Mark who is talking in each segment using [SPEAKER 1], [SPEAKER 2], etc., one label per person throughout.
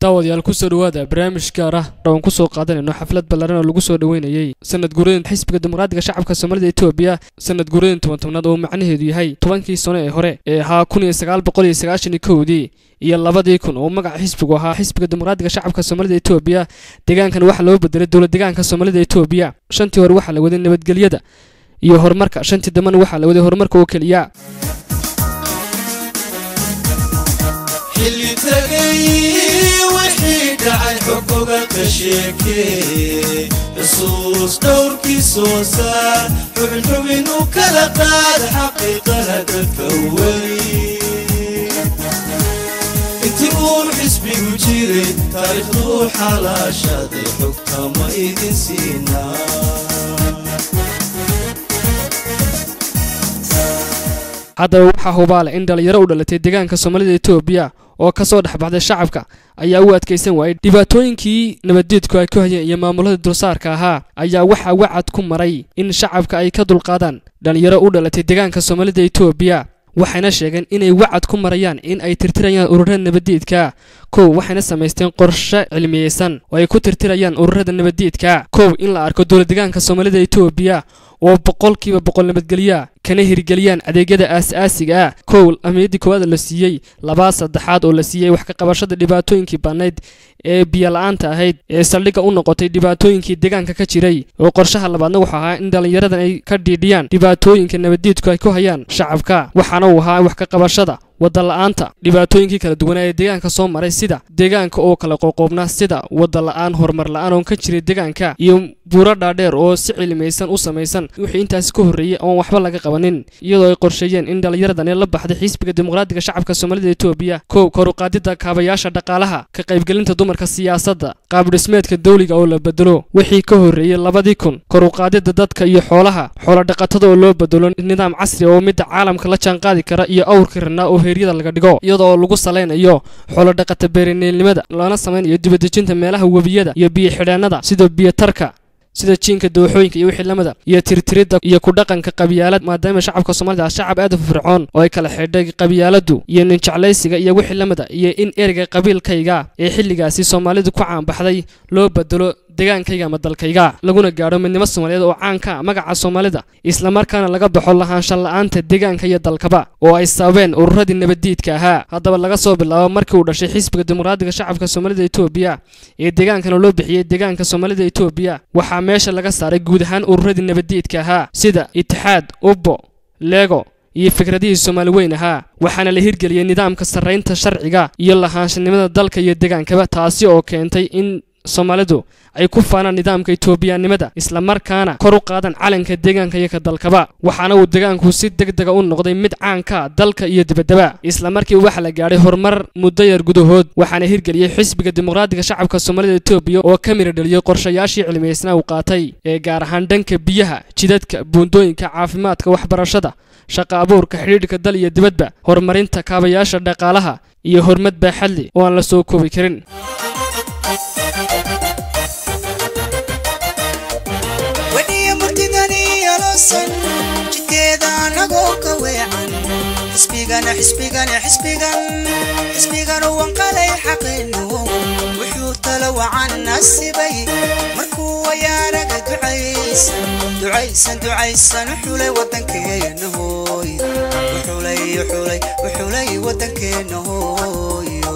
[SPEAKER 1] daawadayaal kusoo dhawaada barnaamij gaar ah oan kusoo qaadanayno xaflad ballaran oo lagu soo dhoweynayey sanad guuradin xisbiga dimuqraadiga shacabka soomaalida etoobiya sanad guuradin toban tobnaad oo macnaheedu yahay tobankii sano ee hore ee ahaa kun iyo sagaal boqol iyo sagaashan iyo kowdii iyo labadii kun oo magaca xisbigu ahaa xisbiga dimuqraadiga shacabka soomaalida etoobiya deegaankan waxaa loo bedelay dowlad deegaanka soomaalida etoobiya shantii hore waxaa la waday nabadgelyada iyo horumarka shantii dambena waxaa la waday horumarka oo keliya
[SPEAKER 2] xilli tagay wixii dhacay xogoga ka sheekee xusuus dhowrkii soo saar xubinxubin u kala qaada xaqiiqada dadka weli intii uun xisbigu jiray taariikhduu xalaashaday xogta ma idin siinaa
[SPEAKER 1] haddaba waxaa hubaale in dhalinyaro u dhalatay deegaanka soomaalida etoobiya oo ka soo dhex baxday shacabka ayaa u adkaysan waayey dhibaatooyinkii nabaddiidku ay ku hayeen iyo maamulada dulsaarka ahaa ayaa waxaa wacad ku maray in shacabka ay ka dulqaadaan dhalinyaro u dhalatay deegaanka soomaalida etoobiya waxayna sheegeen inay wacad ku marayaan in ay tirtirayaan ururada nabaddiidka kow waxayna samaysteen qorshe cilmiyeysan oo ay ku tirtirayaan ururada nabaddiidka kow in la arko dowlad deegaanka soomaalida etoobiya oo boqolkiiba boqol nabadgelya kana hirgeliyaan adeegyada aas-aasiga ah kow ahmiyaddii koowaad la siiyey labaa saddexaad oo la siiyey wax ka qabashada dhibaatooyinkii bannayd ee biyola-aanta ahayd ee saldhigga u noqotay dhibaatooyinkii deegaanka ka jiray oo qorshaha labaadna wuxuu ahaa in dhallinyaradan ay ka dhiidhiyaan dhibaatooyinka nabaddiidku ay ku hayaan shacabka waxaana uu ahaa wax ka qabashada wadala-aanta dhibaatooyinkii kala duwanaa ee deegaanka soo maray sida deegaanka oo kala qoqoobnaa sida wadala-aan horumar la-aan oon ka jiray deegaanka iyo buuro dhaadheer oo si cilmaysan u samaysan wixii intaasi ka horreeyey oon waxba laga qabanin iyadoo ay qorsheeyeen in dhallinyaradan ee la baxday xisbiga dimuqraadiga shacabka soomaalida etoobiya kow koruqaadida kaabayaasha dhaqaalaha ka qaybgelinta dumarka siyaasadda qaabdhismeedka dawliga oo la bedelo wixii ka horreeyey labadii kun koruqaadida dadka iyo xoolaha xoolodhaqatada oo loo bedelo nidaam casri oo midda caalamka la jaanqaadi kara iyo awrkii ranaa oo heeryada laga dhigo iyadoo lagu salaynayo xoolodhaqata beerineelnimada lana samaynayo dibadejinta meelaha webiyada iyo biyo xidheennada sida biyotarka sida jiinka dooxooyinka iyo wixii lamida iyo tirtiridda iyo ku dhaqanka qabyaalad maadaama shacabka soomaalida shacab aad u firfircoon oo ay kala xidhay qabyaaladu iyo ninjeclaysiga iyo wixii lamida iyo in ereyga qabiilkayga ee xilligaasi soomaalidu ku caanbaxday loo bedelo degaankayga ama dalkayga laguna gaadho midnimo soomaaliyeed oo caanka ah magaca soomaalida islamarkaana laga baxo lahaanshan la-aanta deegaanka iyo dalkaba oo ay sababeen ururadii nabaddiidka ahaa haddaba laga soo bilaabo markii uu dhashay xisbiga dimuqraadiga shacabka soomaalida etoobiya ee deegaankana loo bixiyey deegaanka soomaalida etoobiya waxaa meesha laga saaray guud ahaan ururadii nabaddiidka ahaa sida itixaad ubbo leego iyo fikradihii soomaali weyn ahaa waxaana la hirgeliyey nidaamka sarraynta sharciga iyo lahaanshanimada dalka iyo deegaankaba taasi oo keentay in soomaalidu ay ku faanaan nidaamka etoobiyaannimada islamarkaana kor u qaadaan calanka deegaanka iyo ka dalkaba waxaana uu deegaanku si deg dega u noqday mid caanka dalka iyo dibaddaba islamarkii waxaa la gaadhay horumar muddo yar gudahood waxaana hirgeliyey xisbiga dimuqraadiga shacabka soomaalida etoobiya oo ka mira dheliyey qorshayaashii cilmiyeysnaa uu qaatay ee gaar ahaan dhanka biyaha jidadka buundooyinka caafimaadka waxbarashada shaqa abuurka xidhiidhka dal iyo dibadba horumarinta kaabayaasha dhaqaalaha iyo horumad baaxadli oo aan la soo koobi karin
[SPEAKER 3] jidkeeda anagoo ka weecan xisbigana xisbigana xisbigan xisbigan wanqalay xaqeenu wuxuu tala wacan nasibay markuu wayaanaga ducaysan ducaysan ducaysan xulay wadankeena hooy xulay xulay xulay wadankeena hooyo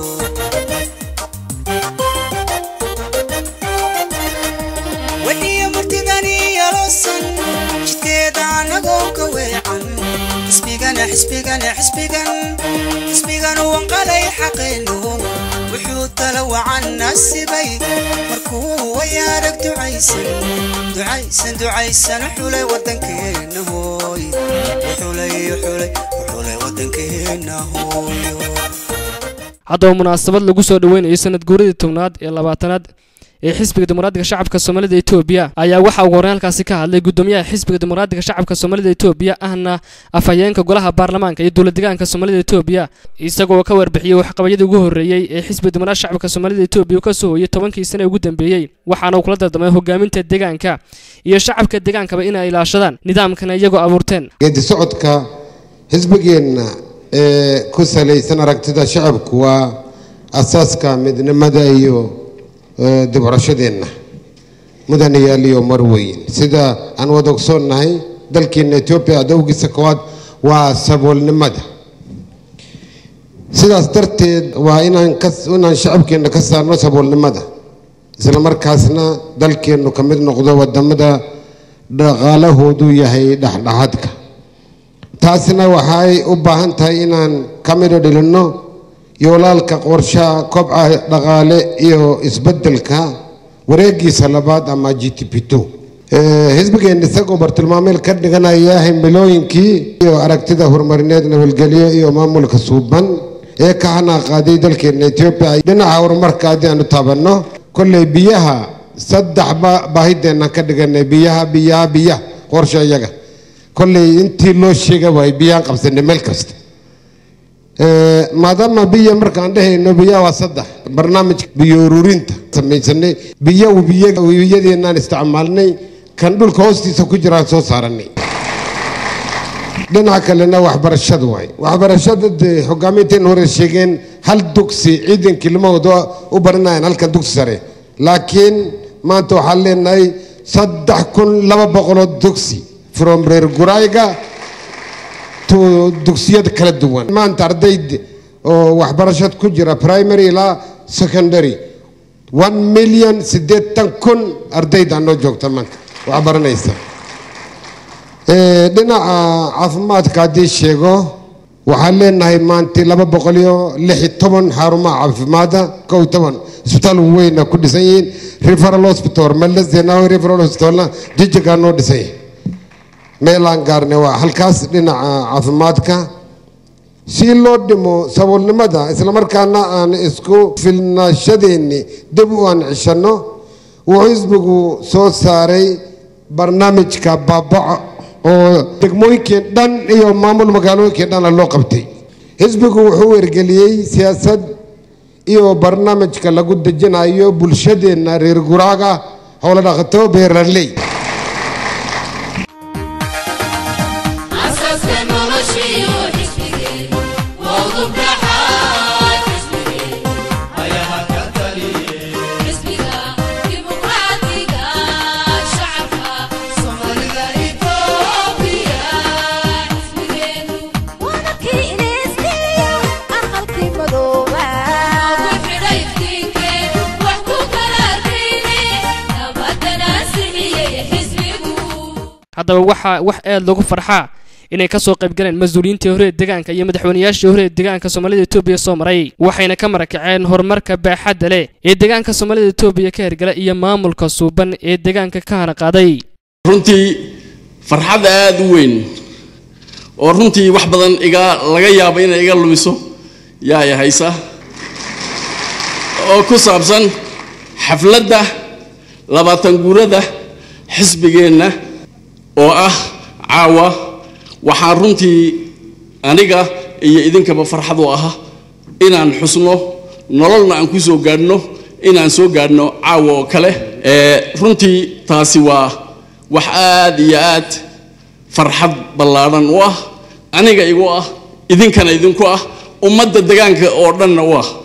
[SPEAKER 3] wadiya murtidani yalosan jidkeeda anagoo ka weecan xisbigana xisbigana xisbigan xisbigan wanqalay xaqeenu wuxuu tala wacan nasibay markuu wayaarag ducaysan ducaysan ducaysan xulay wadankeena hooy xulay xulay xulay wadankeena hooyo
[SPEAKER 1] haddaba munaasabad lagu soo dhoweynayo sanad guuradii tobnaad ee labaatanaad ee xisbiga dimuqraadiga shacabka soomaalida etoobiya ayaa waxaa ugu horreyn halkaasi ka hadlay guddoomiyaha xisbiga dimuqraadiga shacabka soomaalida etoobiya ahna afhayeenka golaha baarlamaanka iyo dowlad deegaanka soomaalida etoobiya isagoo ka warbixiyey waxqabadyadii ugu horreeyey ee xisbiga dimuqraadiga shacabka soomaalida etoobiya ka soo hooyey tobankii sane ugu dambeeyey waxaana uu kula dardamay hogaaminta deegaanka iyo shacabka deegaankaba inay ilaashadaan nidaamkana iyagoo abuurteen
[SPEAKER 4] geedi socodka xisbigeenna ee ku salaysan aragtida shacabku waa asaaska midnimada iyo dibcurashadeenna mudanayaal iyo marweyn sida aan wada ogsoonnahay dalkeena etoobiya adowgiisa koowaad waa saboolnimada sidaas darteed waa inaan ka inaan shacabkeenna ka saarno saboolnimada isla markaasna dalkeennu ka mid noqdo wadamada dhaqaalahoodu yahay dhexdhexaadka taasina waxay u baahan tahay inaan ka midho dhilinno yoolaalka qorshaha kobca dhaqaale iyo isbeddelka wareegiisa labaad ama g t p two xisbigeen isagoo bartilmaameel ka dhiganaya himilooyinkii iyo aragtida horumarineed nabadgelyo iyo maamulka suuban ee ka xanaaqaaday dalkeena etoobiya dhinaca horumarka haddii aanu taabanno kolley biyaha saddex baahideenaan ka dhiganay biyaha biyaha biyaha qorsha iyaga kolley intii loo sheega waay biyaan qabsanay meel kasta maadaama biyo markaan dhehayno biyaha waa saddex barnaamijka biyo ururinta samaysanay biyo webiyadeenaan isticmaalnay kan dhulka hoostiisa ku jiraan soo saaranay dhinaca kalena waxbarashada waay waxbarashada dee hogaaminteen hore sheegeen hal dugsi ciidankii limahooda u baranayaan halkan dugsi sare laakiin maanta waxaan leenahay saddex kun laba boqoloo dugsi from reer gurayga to dugsiyada kala duwan maanta ardayd oo waxbarashad ku jira primary ilaa secondary one million siddeetan kun ardayda noo joogta maanta wax baranaysa dhinaca caafimaadka haddii sheego waxaan leenahay maanta laba boqol iyo lix iyo toban xarumaha caafimaada kow iyo toban isbitaal weyna ku dhisan yihiin referal hospital meles zenawi referal hospitalna jijigaa noo dhisan yahay meelaan gaarnay waa halkaas dhinaca caafimaadka si loo dhimo saboolnimada islamarkaana aan isku filnaashadeenni dib u aan cishanno wuxuu xisbigu soo saaray barnaamijka baabaco oo degmooyinkeen dhan iyo maamul magaalooyinkeen dhanna loo qabtay xisbigu wuxuu ergeliyey siyaasad iyo barnaamijka lagu dejinayo bulshadeenna reer guraaga howlo dhaqato beeraley
[SPEAKER 1] haddaba waxaa wax aad lagu farxaa inay kasoo qaybgaleen mas-uuliyiintii hore ee deegaanka iyo madaxweynayaashii hore ee deegaanka soomaalida etoobiya soo maray waxayna ka marakaceen horumarka baaxadda leh ee deegaanka soomaalida etoobiya ka hergala iyo maamulka suuban ee deegaanka ka hana qaaday
[SPEAKER 5] runtii farxad aada u weyn oo runtii wax badan iga laga yaabo inay iga lumiso yaa i haysa oo ku saabsan xafladda labaatan guurada xisbigeenna oo ah caawa waxaan runtii aniga iyo idinkaba farxad u aha inaan xusno nololna aan ku soo gaadhno inaan soo gaadhno caawa oo kale runtii taasi waa wax aad iyo aad farxad ballaadhan u ah aniga igu ah idinkana idinku ah ummadda degaanka oo dhanna u ah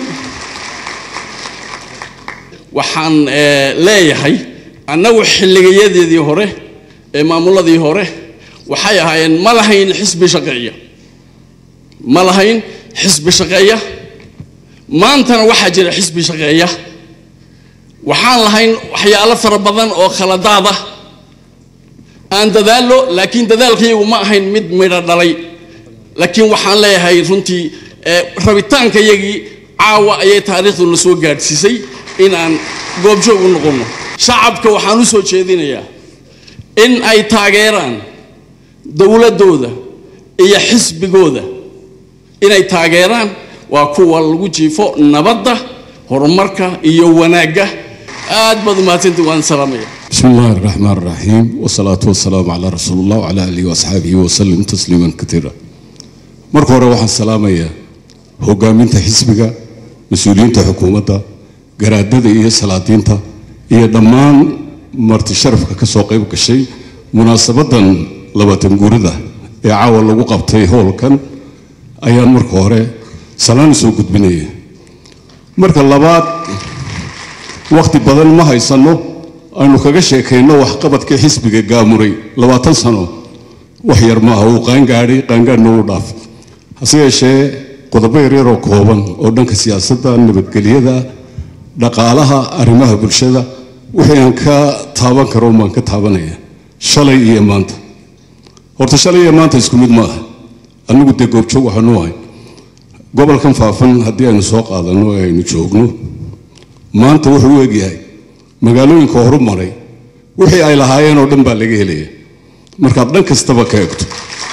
[SPEAKER 5] waxaan leeyahay annagu xilligayadeedii hore ee maamuladii hore waxay ahaayeen ma lahayn xisbi shaqeeya ma lahayn xisbi shaqeeya maantana waxaa jira xisbi shaqeeya waxaan lahayn waxyaalo fara badan oo khaladaada aan dadaallo laakiin dadaalkayagu ma ahayn mid midho dhalay laakiin waxaan leeyahay runtii rabitaankayagii caawa ayay taariikhduna soo gaadhsiisay inaan goobjoog u noqonno shacabka waxaan u soo jeedinayaa in ay taageeraan dowladdooda iyo xisbigooda inay taageeraan waa kuwa lagu jiifo nabadda horumarka iyo wanaagga aad baad umahadsantii waan salaamaya
[SPEAKER 6] بسم الله الرحمن الرحيم والصلاة والسلام على رسول الله وعلى آله وأصحابه وسلم تسليما كثيرا marka hore waxaan salaamayaa hogaaminta xisbiga mas-uuliyiinta xukuumadda garaadada iyo salaadiinta iyo dhammaan marti sharafka ka soo qayb gashay munaasabadan labaatan guurida ee caawa lagu qabtay howlkan ayaan marka hore salaan soo gudbinaya marka labaad wakhti badan ma haysanno aynu kaga sheekayno waxqabadka xisbiga gaamuray labaatan sano wax yar maaha uu qaangaadhay qaangaadhna uu dhaaf hase yeeshee qodobo yaryaroo kooban oo dhanka siyaasadda nabadgelyada dhaqaalaha arrimaha bulshada wixii aan ka taaban karo baan ka taabanaya shalay iyo maanta horta shalay iyo maanta isku mid maaha anigu dee goobjoog waxaanu ahay gobolkan faafan haddii aynu soo qaadano ee aynu joogno maanta wuxuu u egyahay magaalooyinka horu maray wixii ay lahaayeen oo dhan baa laga helaya markaad dhan kastaba ka egto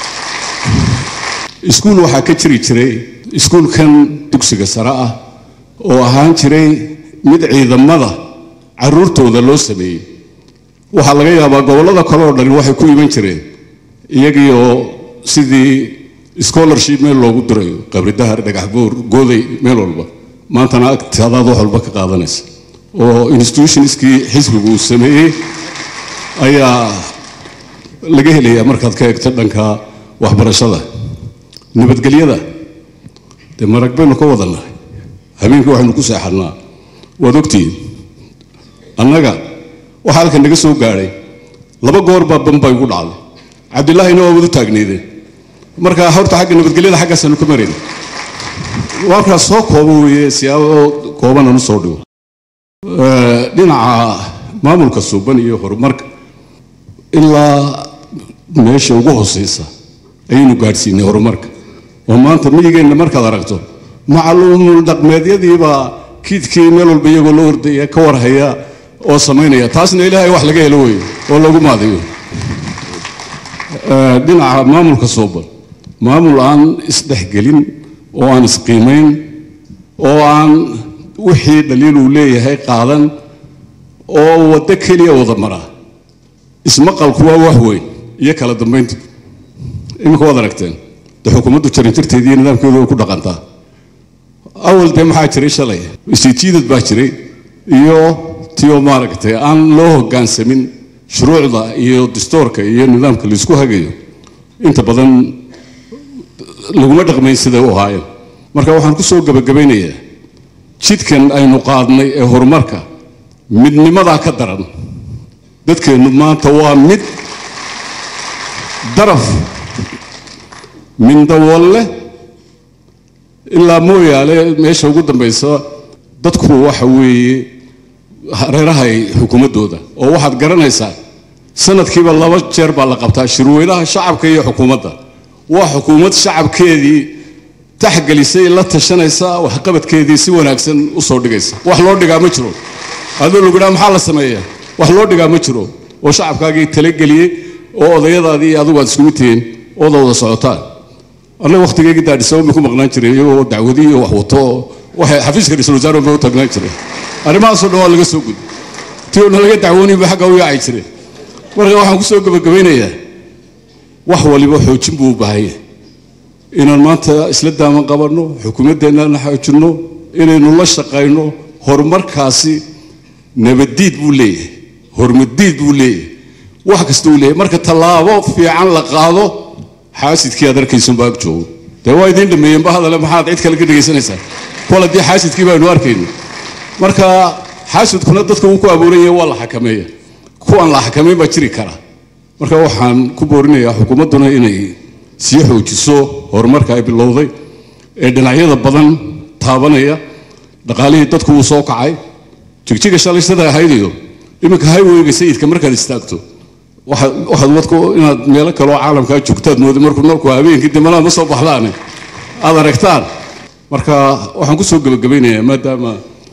[SPEAKER 6] iskuul waxaa ka jiri jiray iskuulkan dugsiga sare ah oo ahaan jiray mid ciidamada caruurtooda loo sameeyey waxaa laga yaabaa gobollada kale oo dhani waxay ku iman jireen iyagii oo sidii scholarship meel loogu dirayo qabridahar dhagaxbuur gooday meel walba maantana agtaadaad wax walba ka qaadanaysa oo institutionskii xisbigu uu sameeyey ayaa laga helayaa markaad ka eegto dhanka waxbarashada nabadgelyada dee marag baynu ka wadannahay habeenkii waxaynu ku seexannaa waad ogtihiin annaga waxaa halkan naga soo gaadhay laba goor baa bambay ugu dhacday cabdillaahina waa wadu taagneydeen marka horta xagga nabadgelyada xaggaasaanu ka marayna warkaas soo koobo weeye siyaabo kooban aan u soo dhigo dhinaca maamulka suuban iyo horumarka ilaa meesha ugu hooseysa ayaynu gaadhsiinay horumarka oo maanta miyigeenna markaad aragto macluumul dhaqmeedyadiibaa kiidkii meel walba iyagoo la ordaya ka warhaya oo samaynaya taasna ilaahay wax laga helo weeye oo lagu maadayo dhinaca maamulka suuban maamul aan isdhexgelin oo aan isqiimayn oo aan wixii dhaliil uu leeyahay qaadan oo waddo keliya wada mara ismaqalku waa wax weyn iyo kala dambayntu iminka waad aragteen dee xukuumaddu jarinjarteedii iyo nidaamkeedu way ku dhaqantaa awal dee maxaa jiray shalay isijiidad baa jiray iyo tio maaragtay aan loo hoggaansamin shuruucda iyo dastoorka iyo nidaamka laisku hagayo inta badan laguma dhaqmayn siday u ahaayeen marka waxaan ku soo gebagabaynayaa jidkan aynu qaadnay ee horumarka midnimadaa ka daran dadkeennu maanta waa mid daraf mindawolle ilaa mooyaale meesha ugu dambaysa dadku waxa weeye hareerahay xukuumaddooda oo waxaad garanaysaa sanadkiiba laba jeer baa la qabtaa shirweynaha shacabka iyo xukuumadda waa xukuumad shacabkeedii taxgelisay la tashanaysa waxqabadkeedii si wanaagsan u soo dhigaysa wax loo dhigaa ma jiro adoo lagu idhaha maxaa la sameeyaa wax loo dhigaa ma jiro oo shacabkaagii talageliyey oo odayadaadii iyo adigu aad iskugu tihiin ooda wada socotaan annaga wakhtigeygii daadhisaba ma ku maqnaan jiray iyagoo dacwadii iyo wax wato waxay xafiiska ra-iisul wasaare ba u tagnaan jiray arrimahaasoo dhan waa laga soo gudi tii oo nalaga dacwooninba xagga u yaaci jiray marka waxaan ku soo gebagabaynayaa wax waliba xoojin buu u baahan yahay inaan maanta isla daaman qabanno xukuumaddeennaana xoojinno inaynu la shaqayno horumarkaasi nabaddiid buu leeyahay hormadiid buu leeyahay wax kasta uu leeyahay marka tallaabo fiican la qaado xaasidkii aad arkaysunbaa ag joogo dee waa idiin dhameeyeenba hadale maxaad cid kale ka dhegaysanaysaa kol haddii xaasidkii baynu arkayno marka xaasidkuna dadka uu ku abuuran yahay waa la xakameeya kuwaan la xakamayn baa jiri kara marka waxaan ku boorinayaa xukuumadduna inay sii xoojiso horumarka ay bilowday ee dhinacyada badan taabanaya dhaqaalihii dadku wuu soo kacay jigjiga shalay sida ahayd iyo iminka highwayga sayidka markaad istaagto waxaad waxaad wadku inaad meelo kaloo caalamkaa joogtaad mooday markuu nalku habeenkii dimanaad ma soo baxdaane aad aragtaan marka waxaan ku soo gebagabaynayaa maadaama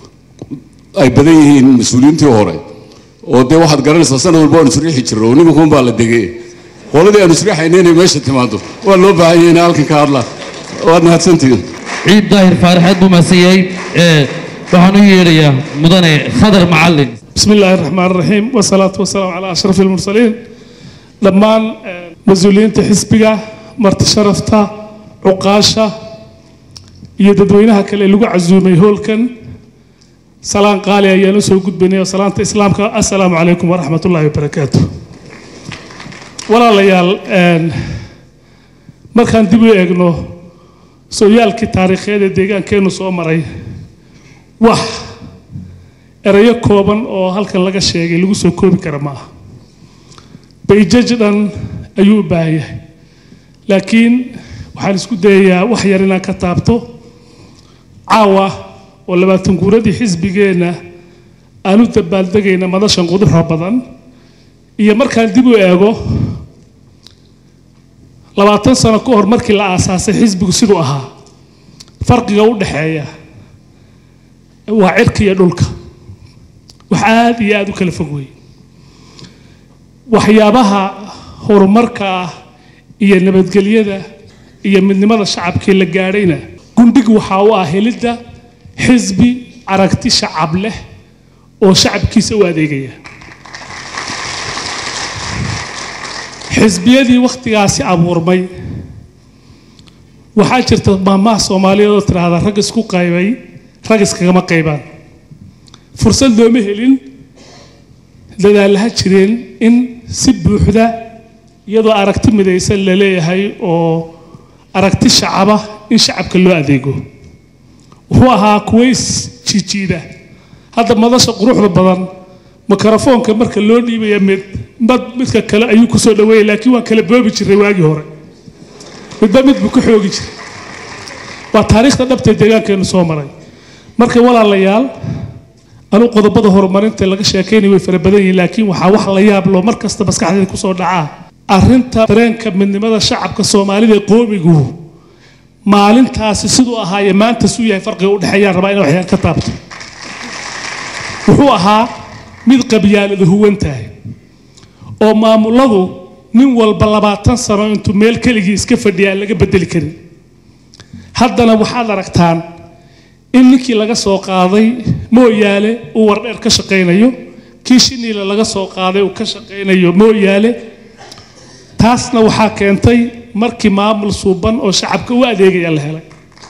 [SPEAKER 6] ay badan yihiin mas-uuliyiintii hore oo dee waxaad garanaysaa sanad walba aan isriixi jirno oo nimankuun baa la degay qoladii aan isriixayna inay meesha timaado waa loo baahan yahay inay halkan ka hadlaan waad mahadsantihiin
[SPEAKER 7] ciid daahir faaraxeed buu mahadsiiyey ee waxaan u yeedhayaa mudane khadar macalin
[SPEAKER 8] بسم الله الرحمن الرحيم والصلاة والسلام على أشرف المرسلين دمان مسؤولين حسبك مرت شرفتا عقاشة يددوينها كلا لغة عزومي هولكن سلام قالي يا نسو قد بني وسلام إسلامك السلام عليكم ورحمة الله وبركاته ولا ليال markaan dib u eegno sooyaalkii taariikheed ee deegaankeenu soo maray wax erayo kooban oo halkan laga sheegay lagu soo koobi kara ma aha bayjaj dhan ayuu u baahan yahay laakiin waxaan isku dayayaa wax yar inaan ka taabto caawa oo labaatan guuradii xisbigeenna aan u dabaaldegayna madashan quduxa badan iyo markaan dib u eego labaatan sano ka hor markii la aasaasay xisbigu siduu ahaa farqiga u dhexeeya waa cirka iyo dhulka wax aad iyo aad u kala fog weeye waxyaabaha horumarka ah iyo nabadgelyada iyo midnimada shacabkii la gaadhayna gundhig waxaa u ah helidda xisbi aragti shacab leh oo shacabkiisa u adeegaya xisbiyadii wakhtigaasi abuurmay waxaa jirta maamaha soomaaliyeed oo tidhaahda rag isku qaybay rag iskagama qaybaan fursad looma helin dadaalaha jireen in si buuxda iyadoo aragti midaysan la leeyahay oo aragti shacaba in shacabka loo adeego wuxuu ahaa kuways jiijiida hadda madasha quruxda badan mikrofoonka marka loo dhiibaya mid mad midka kale ayuu kusoo dhaweeyay laakiin waan kala boobi jiray waagii hore midba mid buu ka xoogi jiray waa taariikhda dhabtee deegaankeenu soo maray marka walaalayaal anuu qodobada horumarinta laga sheekaynay way fara badan yihiin laakiin waxaa wax la yaab loo mar kasta maskaxdeeda kusoo dhacaa arrinta dareenka midnimada shacabka soomaalida ee qoomigu maalintaasi siduu ahaaye maanta suu yahay farqiga u dhexeeyaan rabaa inay waxyaan ka taabto wuxuu ahaa mid qabyaalada huwan tahay oo maamuladu nin walba labaatan sano intuu meel keligii iska fadhiya aan laga bedeli karin haddana waxaad aragtaan in ninkii laga soo qaaday mooyaale uu wardheer ka shaqaynayo kii shiniile laga soo qaaday uu ka shaqaynayo mooyaale taasna waxaa keentay markii maamul suuban oo shacabka u adeegaya la helay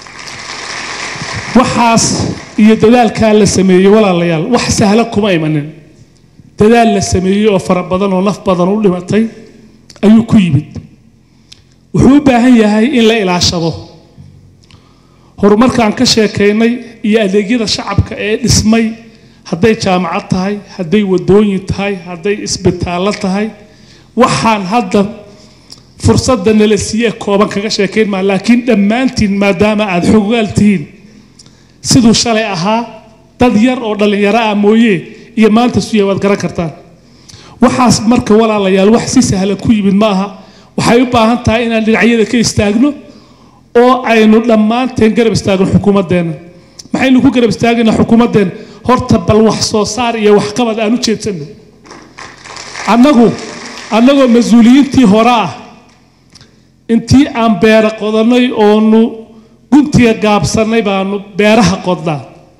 [SPEAKER 8] waxaas iyo dadaalkaa la sameeyey walaalayaal wax sahla kuma imanin dadaal la sameeyey oo fara badan oo naf badan u dhimatay ayuu ku yimid wuxuu u baahan yahay in la ilaashado horumarkaan ka sheekaynay iyo adeegyada shacabka ee dhismay hadday jaamacad tahay hadday wadooyin tahay hadday isbitaallo tahay waxaan hadda fursadda nala siiye kooban kaga sheekayn maa laakiin dhammaantiin maadaama aad xogaal tihiin siduu shalay ahaa dad yar oo dhallinyaro ah mooye iyo maanta suya waad garan kartaan waxaas marka walaalayaal wax si sahlan ku yimid ma aha waxay u baahan tahay inaan dhinacyada ka istaagno oo aynu dhammaanteen garab istaagno xukuumaddeenna maxaynu ku garab istaagaynaa xukuumaddeenna horta bal wax soo saar iyo waxqabad aan u jeedsanno annagu annagoo mas-uuliyiintii hore ah intii aan beera qodannay oonu guntiga gaabsannay baanu beeraha qodnaa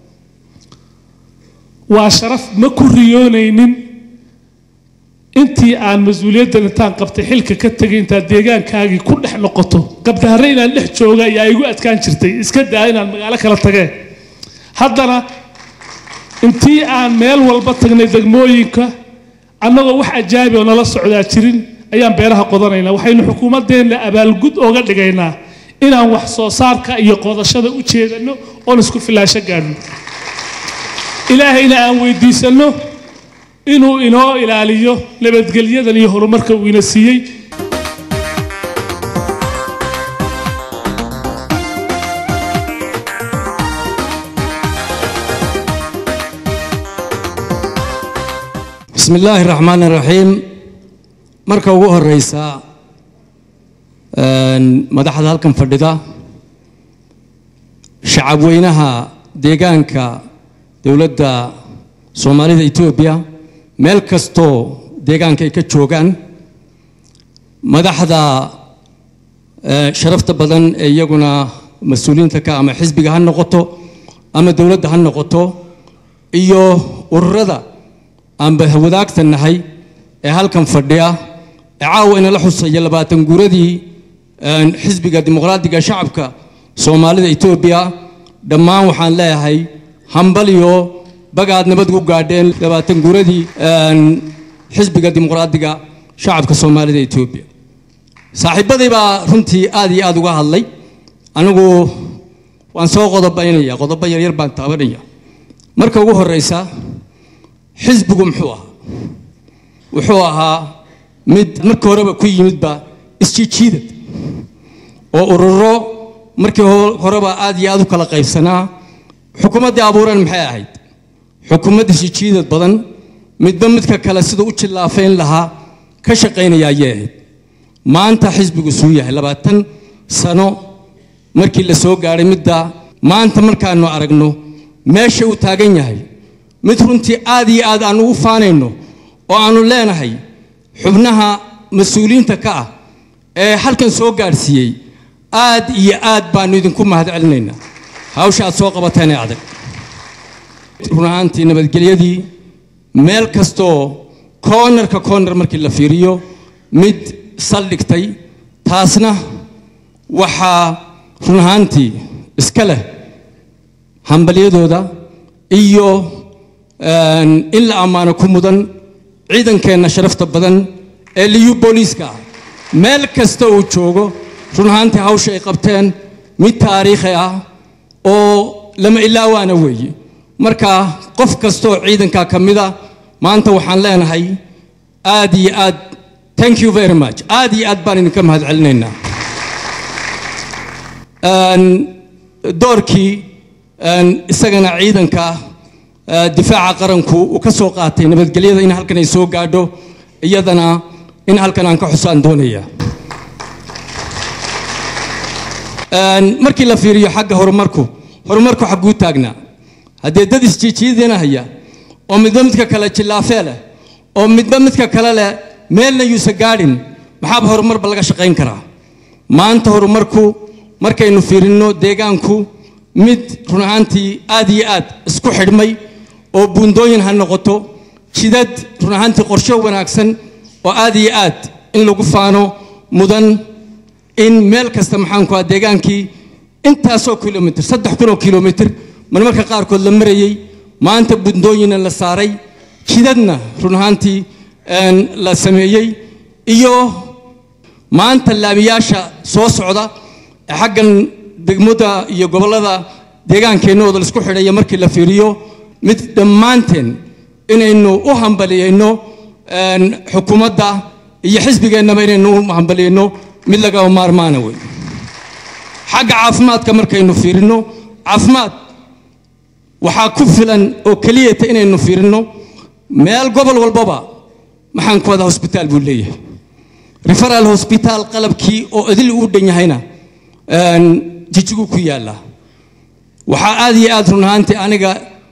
[SPEAKER 8] waa sharaf ma ku riyoonaynin intii aan mas-uuliyaddan intaan qabtay xilka ka tegay intaad deegaankaagii ku dhex noqoto gabdaharre inaan dhex jooga ayaa igu adkaan jirtay iska daa inaan magaalo kala tageen haddana intii aan meel walba tagnay degmooyinka annagoo wax ajaabi oo nala socdaa jirin ayaan beeraha qodanaynaa waxaynu xukuumaddeenna abaalgud ooga dhigaynaa inaan wax soo saarka iyo qodashada u jeedanno oon isku filaasho gaadhno ilaahayna aan weydiisanno inuu inoo ilaaliyo nabadgelyadan iyo horumarka uu ina siiyey
[SPEAKER 9] bismi illaahi raxmaan iraxiim marka ugu horeysa madaxda halkan fadhida shacab weynaha deegaanka dowladda soomaalida etoobiya meel kastoo deegaanka ay ka joogaan madaxda sharafta badan ee iyaguna mas-uuliyiinta ka ama xisbiga ha noqoto ama dowladda ha noqoto iyo ururada aanba wadaagta nahay ee halkan fadhiya ee caawa inala xusaya labaatan guuradii xisbiga dimuqraadiga shacabka soomaalida etoobiya dhammaan waxaan leeyahay hambaliyo bagaad nabad ku gaadheen labaatan guuradii xisbiga dimuqraadiga shacabka soomaalida etoobiya saaxiibadii baa runtii aad iyo aad uga hadlay anigu waan soo qodobaynaya qodobo yaryar baan taabanaya marka ugu horeysa xisbigu muxuu ahaa wuxuu ahaa mid markii horeba ku yimidba isjiijiidad oo ururo markii horeba aad iyo aad u kala qaybsanaa xukuumaddii abuuran maxay ahayd xukuumad isjiijiidad badan midba midka kale sida u jillaafayn lahaa ka shaqaynaya ayay ahayd maanta xisbigu suu yahay labaatan sano markii la soo gaadhay midda maanta markaanu aragno meesha uu taagan yahay mid runtii aad iyo aad aan ugu faanayno oo aanu leenahay xubnaha mas-uuliyiinta ka ah ee halkan soo gaadhsiiyey aad iyo aad baanu idinku mahad celinaynaa hawsha aad soo qabateen ee adag run ahaantii nabadgelyadii meel kastoo koonarka koonar markii la fiiriyo mid saldhigtay taasna waxaa run ahaantii iska leh hambalyadooda iyo in la ammaano ku mudan ciidankeenna sharafta badan ee liyu booliiska ah meel kasta uu joogo run ahaantii hawsha ay qabteen mid taariikhi ah oo lama ilaawaana weeye marka qof kastaoo ciidanka ka mida maanta waxaan leenahay aad iyo aad thank you very much aad iyo aad baan idinka mahad celinaynaa doorkii isagana ciidanka difaaca qaranku uu ka soo qaatay nabadgelyada in halkan ay soo gaadho iyadana in halkan aan ka xusaan doonaya markii la fiiriyo xagga horumarku horumarku xagguu taagnaa haddee dad isjiijiidinahaya oo midba midka kale jillaafee leh oo midba midka kale leh meelna yuusa gaadhin maxaaba horumarba laga shaqayn karaa maanta horumarku markaynu fiirinno deegaanku mid run ahaantii aad iyo aad isku xidhmay oo buundooyin ha noqoto jidad run ahaantii qorsho wanaagsan oo aad iyo aad in lagu faano mudan in meel kasta maxaanku ah deegaankii intaasoo kilomitr saddex kunoo kilomitr marmarka qaarkood la marayey maanta buundooyinna la saaray jidadna run ahaantii la sameeyey iyo maanta laamiyaasha soo socda ee xaggan degmada iyo gobollada deegaankeenooda laisku xidhaya markii la fiiriyo mid dhammaanteen inaynu u hambaliyeyno xukuumadda iyo xisbigeennaba inaynu u hambaliyeyno mid lagaba maarmaana wey xagga caafimaadka markaynu fiirino caafimaad waxaa ku filan oo keliyata inaynu fiirino meel gobol walbaba maxaan ku wada hosbitaal buu leeyahay referal hosbitaal qalabkii oo idil uu dhan yahayna jijigu ku yaallaa waxaa aad iyo aad run ahaantii aniga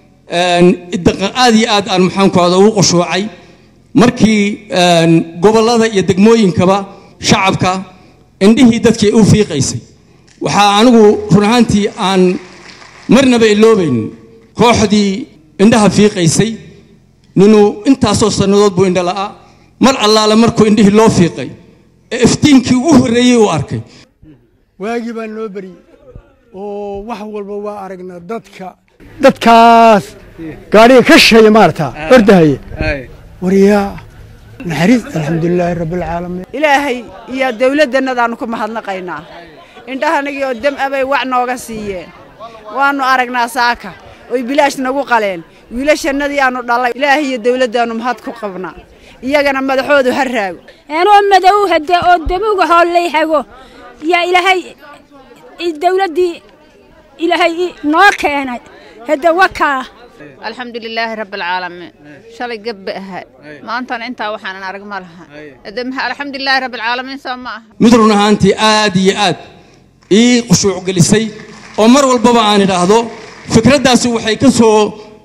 [SPEAKER 9] aad iyo aad aan maxaan ku wada ugu qushuucay markii gobollada iyo degmooyinkaba shacabka indhihii dadkii u fiiqaysay waxaa anigu run ahaantii aan marnaba iloobayn kooxdii indhaha fiiqaysay ninuu intaasoo sannadood buu indha la'aa mar allaale markuu indhihii loo fiiqay ee iftiinkii ugu horreeyey uu arkay
[SPEAKER 10] waagii baa noo beriyey oo wax walba waa aragnaa dadka dadkaas gaadhiga ka sheeya maarata ordahaya waryaa naxariis alxamdulilaahi rabbilcaalamiin
[SPEAKER 11] ilaahay iyo dawladdannadaannu ku mahadnaqaynaa indhahanagii oo dam abay wac nooga siiyeen waannu aragnaa saaka oy bilaash nagu qaleen wiilashannadii aannu dhallay ilaahay iyo dawladdaannu mahad ku qabnaa iyagana madaxoodu ha raago
[SPEAKER 12] anoo madow hade oo dabuga hoollay hago yaa ilaahay dawladdii ilaahay noo keenay hade wakaa
[SPEAKER 13] alxamdulilaahi rabbilcaalamiin shalay gabba ahaa maantana intaa waxaanan arag ma laha hade alxamdulilaahi rabbilcaalamiin soo ma aha
[SPEAKER 9] mid run ahaantii aad iyo aad ii qushuuc gelisay oo mar walbaba aan idhaahdo fikraddaasi waxay ka soo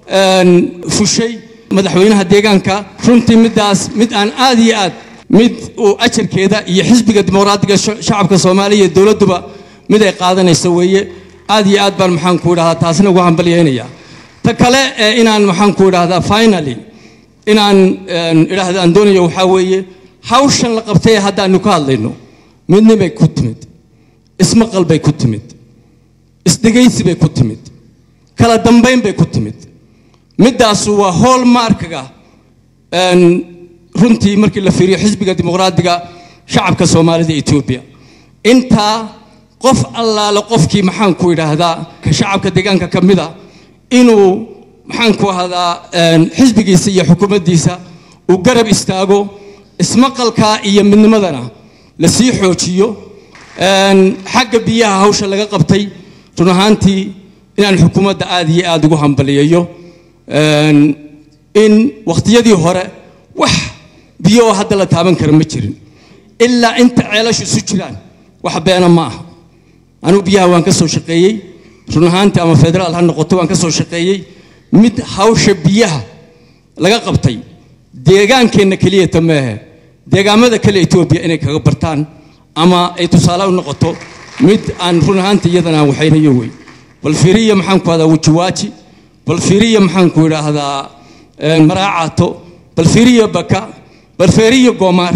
[SPEAKER 9] fushay madaxweynaha deegaanka runtii middaas mid aan aad iyo aad mid uu ajarkeeda iyo xisbiga dimuqraadiga shacabka soomaaliya iyo dowladduba mid ay qaadanayso weeye aad iyo aad baan maxaan ku idhahdaa taasina ugu hambalyaynaya ta kale ee inaan maxaan ku idhahdaa finally inaan idhaahda aan doonayo waxaa weeye hawshan la qabtay ee haddaanu ka hadlayno midnibay ku timid ismaqal bay ku timid isdhegaysi bay ku timid kala dambayn bay ku timid middaasu waa hool maarkaga runtii markii la fiiriyo xisbiga dimuqraadiga shacabka soomaalida etoobiya intaa qof allaale qofkii maxaan ku idhaahdaa ka shacabka deegaanka ka mida inuu maxaan ku ahdaa xisbigiisa iyo xukuumaddiisa uu garab istaago ismaqalka iyo midnimadana la sii xoojiyo xagga biyaha hawsha laga qabtay run ahaantii inaan xukuumadda aad iyo aad ugu hambaliyayo in wakhtiyadii hore wax biyo oo hadda la taaban kara ma jirin ilaa inta ceelashu isu jiraan wax beena ma aha anigu biyaha waan ka soo shaqeeyey run ahaantii ama federaal ha noqoto waan ka soo shaqeeyey mid hawsha biyaha laga qabtay deegaankeenna keliyata maahe deegaamada kale etoobiya inay kaga bartaan ama ay tusaale u noqoto mid aan run ahaantii iyadana aan waxaynayo wey bal fiiriya maxaan ku ahdaa wajiwaaji bal fiiriya maxaan ku idhaahdaa maraacato bal fiiriya baka bal fiiriya goomaar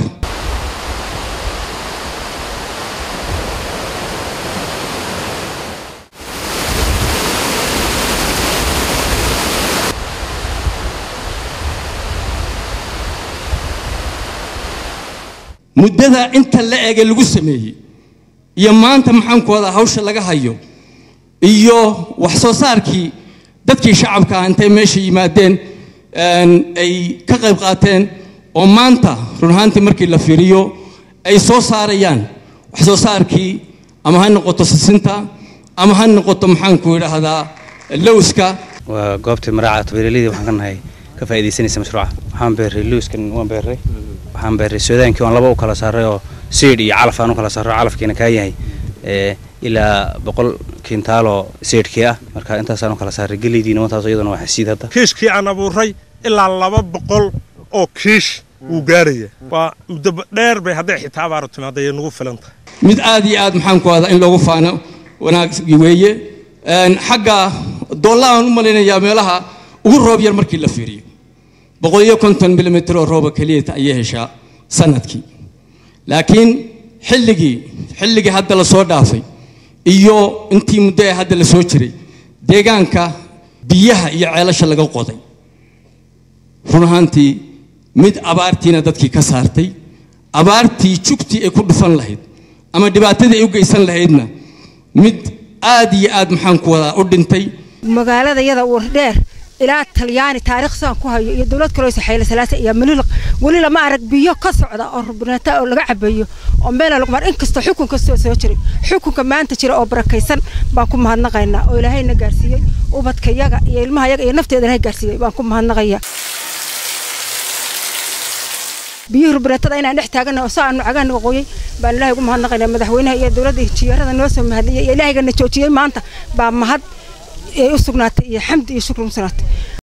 [SPEAKER 9] muddada inta la ege lagu sameeyey iyo maanta maxaan ku wadaa hawsha laga hayo iyo wax soo saarkii dadkii shacabka ah intay meesha yimaadeen ay ka qayb qaateen oo maanta run ahaantii markii la fiiriyo ay soo saarayaan wax soo saarkii ama ha noqoto sisinta ama ha noqoto maxaan ku idhaahdaa lowska
[SPEAKER 14] waa goobtii maraaca beeraleyda waxaan ka nahay ka faa'iidaysanaysa mashruuca waxaan beerray lowskan waan beerray waxaan beerray soodaankii waan laba u kala saaray oo siidh iyo calaf aan u kala saaro calafkiina kaa yahay ilaa boqol kiintaaloo siidhkii ah marka intaasaan u kala saaray geleydiina wantaas iyaduna waa xasiid hadda
[SPEAKER 15] kiishkii aan abuuray ilaa laba boqol oo kiish wuu gaaraya waa muddo dheer bay hadday xitaa abaaru timaada ay nagu filan tahay
[SPEAKER 9] mid aad iyo aad maxaan ku ahdaa in loogu faano wanaaggi weeye xagga doollaaan u malaynayaa meelaha ugu roob yar markii la fiiriyo boqol iyo konton milimitr oo rooba keliyata ayay heshaa sanadkii laakiin xilligii xilligii hadda la soo dhaafay iyo intii muddo ee hadda la soo jiray deegaanka biyaha iyo ceelasha laga qoday run ahaantii mid abaartiina dadkii ka saartay abaartii jugtii ay ku dhufan lahayd ama dhibaatadii ay u geysan lahaydna mid aad iyo aad maxaan ku wadaa u dhintay
[SPEAKER 16] magaalada yada wardheer ilaa talyaani taariikh saan ku hayo iyo dowlad kaloo saxeyle salaasa iyo mililiq weli lama arag biyo ka socda oo rubnaata oo laga cabayo oo meela lagu mar inkastoo xukun kastoo soo jiray xukunka maanta jira oo barakaysan baan ku mahadnaqaynaa oo ilaahayna gaarsiiyey ubadka yaga iyo ilmaha yaga iyo nafteeda ilahay gaarsiiyey baan ku mahadnaqaya biyihii rubnatada inaan dhex taagana oo saa aanu cagaha qoyay baan ilaahay ugu mahadnaqaynaa madaxweynaha iyo dowladda jiyaarada noo soo mahadiyey iyo ilaahayga na joojiyey maanta baa mahad ay u sugnaatay iyo xamdi iyo shukri u sugnaatay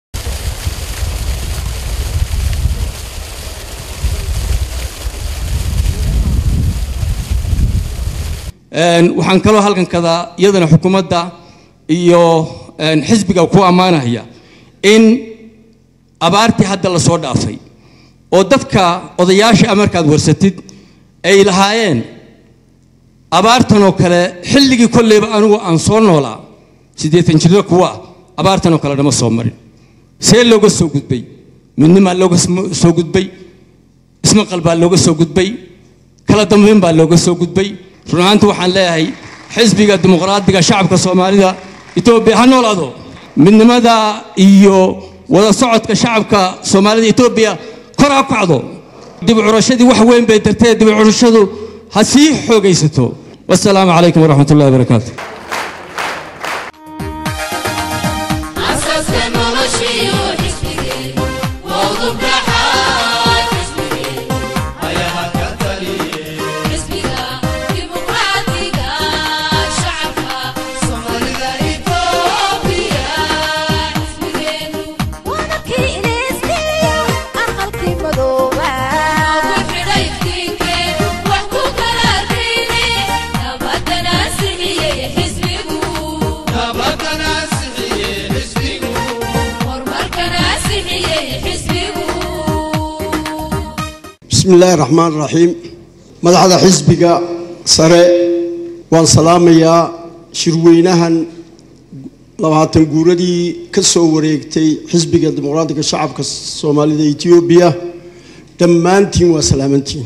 [SPEAKER 9] waxaan kaloo halkan kadaa iyadana xukuumadda iyo xisbiga ku ammaanaya in abaartii hadda la soo dhaafay oo dadka odayaasha markaad warsatid ay lahaayeen abaartan oo kale xilligii kolleyba anigu aan soo noolaa siddeetan jirro kuwa ah abaartan oo kale dhama soo marin see looga soo gudbay midnimaa looga soo gudbay ismaqal baa looga soo gudbay kala dambayn baa looga soo gudbay run ahaanti waxaan leeyahay xisbiga dimuqraadiga shacabka soomaalida etoobiya ha noolaado midnimada iyo wada socodka shacabka soomaalida etoobiya kor ha kacdo dib curashadii wax weyn bay dartee dib curashadu ha sii xoogaysato wasalaamu calaykum waraxmat ullahi wabarakaatu
[SPEAKER 17] بسم الله الرحمن الرحيم مدحدا حزبك سره وان سلاميا شروينهن labaatan guuradii ka soo wareegtay xisbiga dimuqraadiga shacabka soomaalida etoobiya dhammaantiin waa salaamantiin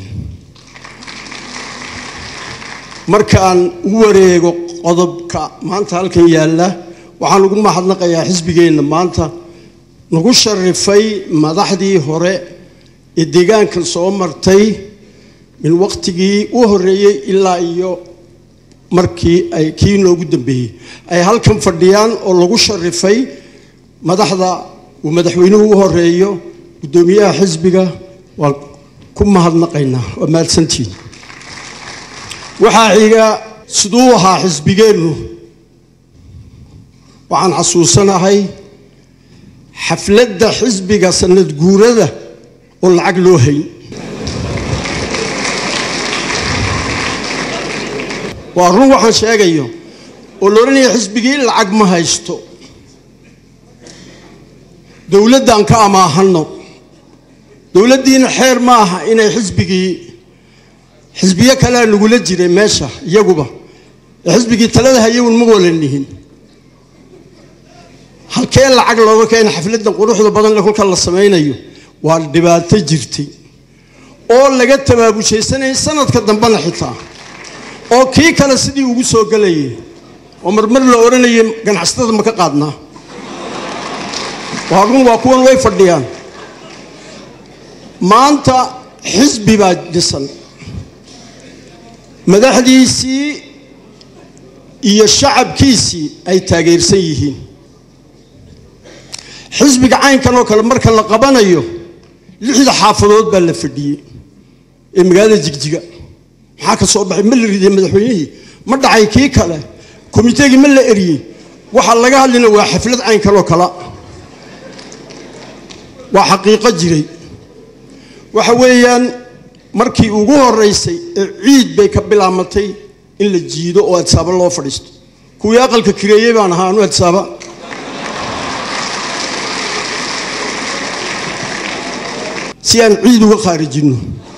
[SPEAKER 17] markaan u wareego qodobka maanta halkan yaalla waxaan ugu mahadnaqayaa xisbigeenna maanta nagu sharifay madaxdii hore ee deegaankan soo martay min waqtigii u horreeyey ilaa iyo markii ay kii noogu dambeeyey ay halkan fadhiyaan oo lagu sharifay madaxda uu madaxweynuhu u horeeyo guddoomiyaha xisbiga waan ku mahadnaqaynaa waa mahadsantiin waxaa xiga siduu ahaa xisbigeennu waxaan xasuusanahay xafladda xisbiga sanad guurada oo lacag loo hayn waa run waxaan sheegayo oo la odhanaya xisbigii lacag ma haysto dowladdan ka amaahanno dowladdiina xeer ma aha inay xisbigii xisbiyo kalea nagula jiray meesha iyaguba ee xisbigii talada hayawn ma wala nihin halkee lacag looga keena xafladdan quruxda badan le kolka la samaynayo waa dhibaato jirtay oo laga tabaabujaysanayay sanadka dambena xitaa oo kii kale sidii ugu soo gelayay oo marmar la odhanayay ganacsatada ma ka qaadnaa waa run waa kuwan way fadhiyaan maanta xisbi baa dhisan madaxdiisii iyo shacabkiisii ay taageersan yihiin xisbiga caynkan oo kale marka la qabanayo lixda xaafadood baa la fadhiyey ee magaalada jigjiga maxaa ka soo baxay ma la ridiyey madaxweynihii ma dhacay kii kale komiteegii ma la eriyey waxaa laga hadlina waa xaflad caynkan oo kale waa xaqiiqo jiray waxa weeyaan markii ugu horeysay ee ciid bay ka bilaamatay in la jiido oo adsaaba loo fadhiisto kuwii aqalka kireeyey baan ahaa anu adsaaba si aan ciid uga khaarijinno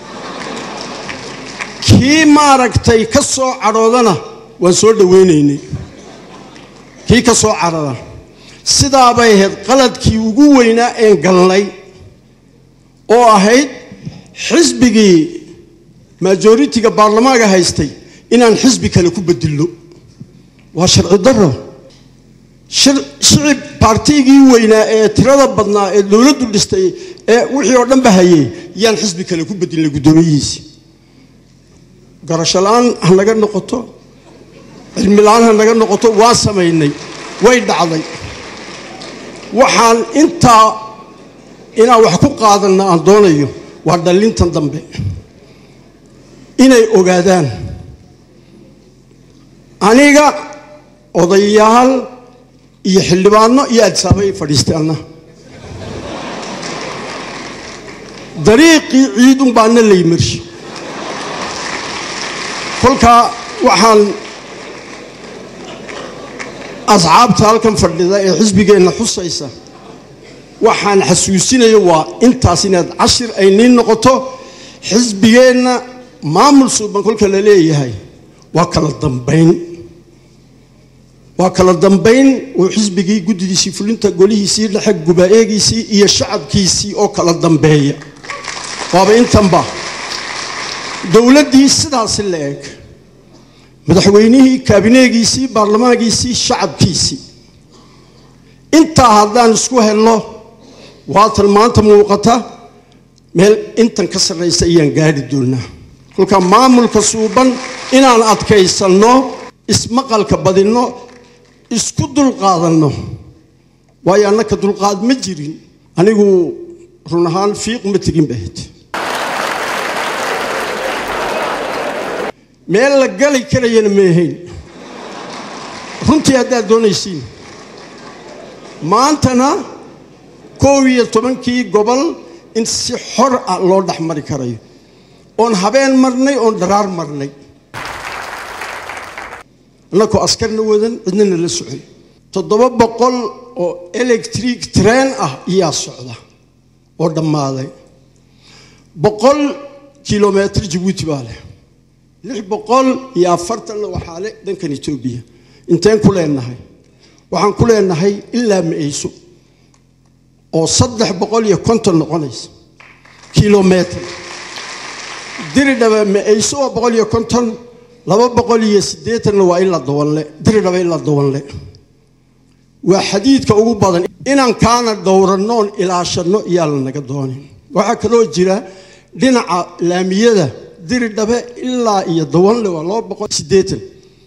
[SPEAKER 17] kii maaragtay ka soo cadhoodana waan soo dhowaynaynay kii ka soo cadhada sidaabay ahayd qaladkii ugu weynaa een galnay oo ahayd xisbigii majoritiga baarlamaanka haystay inaan xisbi kale ku bedilno waa sharci daro shicib baartigii weynaa ee tirada badnaa ee dowladdu dhistay ee wixii oo dhanba hayay yaan xisbi kale ku bedilnay guddoomiyihiisii garasho la-aan ha naga noqoto cilmi la-aan ha naga noqoto waa samaynay way dhacday waxaan intaa inaan wax ku qaadanna aan doonayo waa dhallintan dambe inay ogaadaan aniga odayaal iyo xildhibaano iyo adsaaba ay fadhiistay anna dariiqii ciidun baana lay marshi kolkaa waxaan asxaabta halkan fadhida ee xisbigeenna xusaysa waxaan xasuusinayo waa intaas inaad cashir ay niin noqoto xisbigeenna maamul suuban kolka la leeyahay waa kala dambayn waa kala dambayn oo xisbigii guddidiisii fulinta golihiisii dhexe gubaa-eegiisii iyo shacabkiisii oo kala dambeeya waaba intanba dowladdii sidaasi la eg madaxweynihii kaabineegiisii baarlamaankiisii shacabkiisii intaa haddaan isku helno waatan maanta muuqata meel intan ka sarraysa ayaan gaari doonaa kolkaa maamulka suuban inaan adkaysanno ismaqalka badinno isku dulqaadanno waayo annaka dulqaad ma jirin anigu run ahaan fiiq ma tegin bahayd meel la gali karayana ma ahayn runtii haddaad doonaysiin maantana koob iyo tobankii gobol in si xor ah loo dhex mari karayo oon habeen marnay oon dharaar marnay annakoo askarna wadan cidnana la socon toddoba boqol oo electric train ah iyaa socda oo dhammaaday boqol kilometr jabuuti baa leh lix boqol iyo afartanna waxaa le dhankan etoobiya inteen ku leenahay waxaan ku leenahay ilaa ma-eyso oo saddex boqol iyo konton noqonaysa kilometr diridhaba ma-eyso waa boqol iyo konton laba boqol iyo siddeetanna waa ilaa dawanle diridhaba ilaa dawanle waa xadiidka ugu badan inaan kaana dhowrannoon ilaashanno iyaa lanaga doonin waxaa kaloo jira dhinaca laamiyada diridhabe ilaa iyo dawanle waa laba boqol siddeetan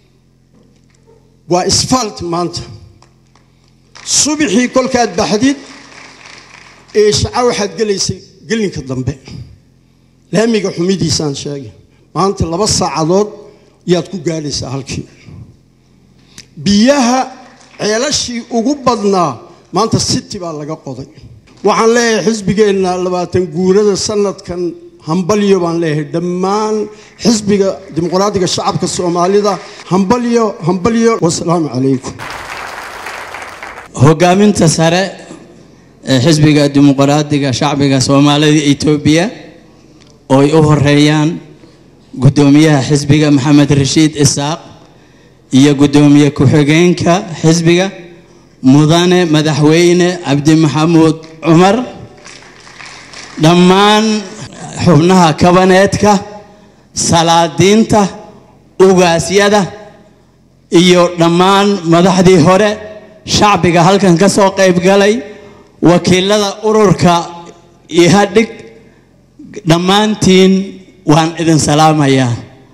[SPEAKER 17] waa isfalt maanta subaxii kolkaad baxdid ee shaca waxaad gelaysay gelinka dambe laamiga xumidiisaan sheegay maanta laba saacadood yaad ku gaadhaysaa halkii biyaha ceelashii ugu badnaa maanta city baa laga qoday waxaan leeyahay xisbigeenna labaatan guurada sanadkan hambalyo baan leeyahay dhammaan xisbiga dimuqraadiga shacabka soomaalida hambalyo hambalyo wasalaamu calaykum
[SPEAKER 18] hogaaminta sare ee xisbiga dimuqraadiga shacbiga soomaalida etoobiya oo ay u horeeyaan guddoomiyaha xisbiga maxamed rashiid isaaq iyo guddoomiye ku-xigeenka xisbiga mudane madaxweyne cabdi maxamuud cumar dhammaan xubnaha kabaneedka salaadiinta ugaasyada iyo dhammaan madaxdii hore shacbiga halkan ka soo qayb galay wakiilada ururka ihadhig dhammaantiin waan idin salaamayaa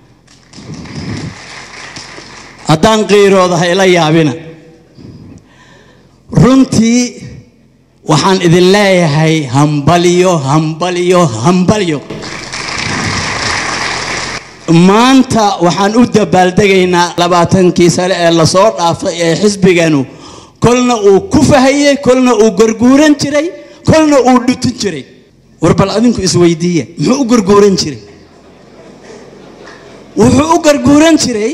[SPEAKER 18] haddaan qiirooda ha ila yaabina runtii waxaan idin leeyahay hambalyo hambalyo hambalyo maanta waxaan u dabaaldegaynaa labaatankii sane ee lasoo dhaafay ee xisbiganu kolna uu ku fahayey kolna uu garguuran jiray kolna uu dhutin jiray war bal adinku isweydiiya muxuu u garguuran jiray wuxuu u garguuran jiray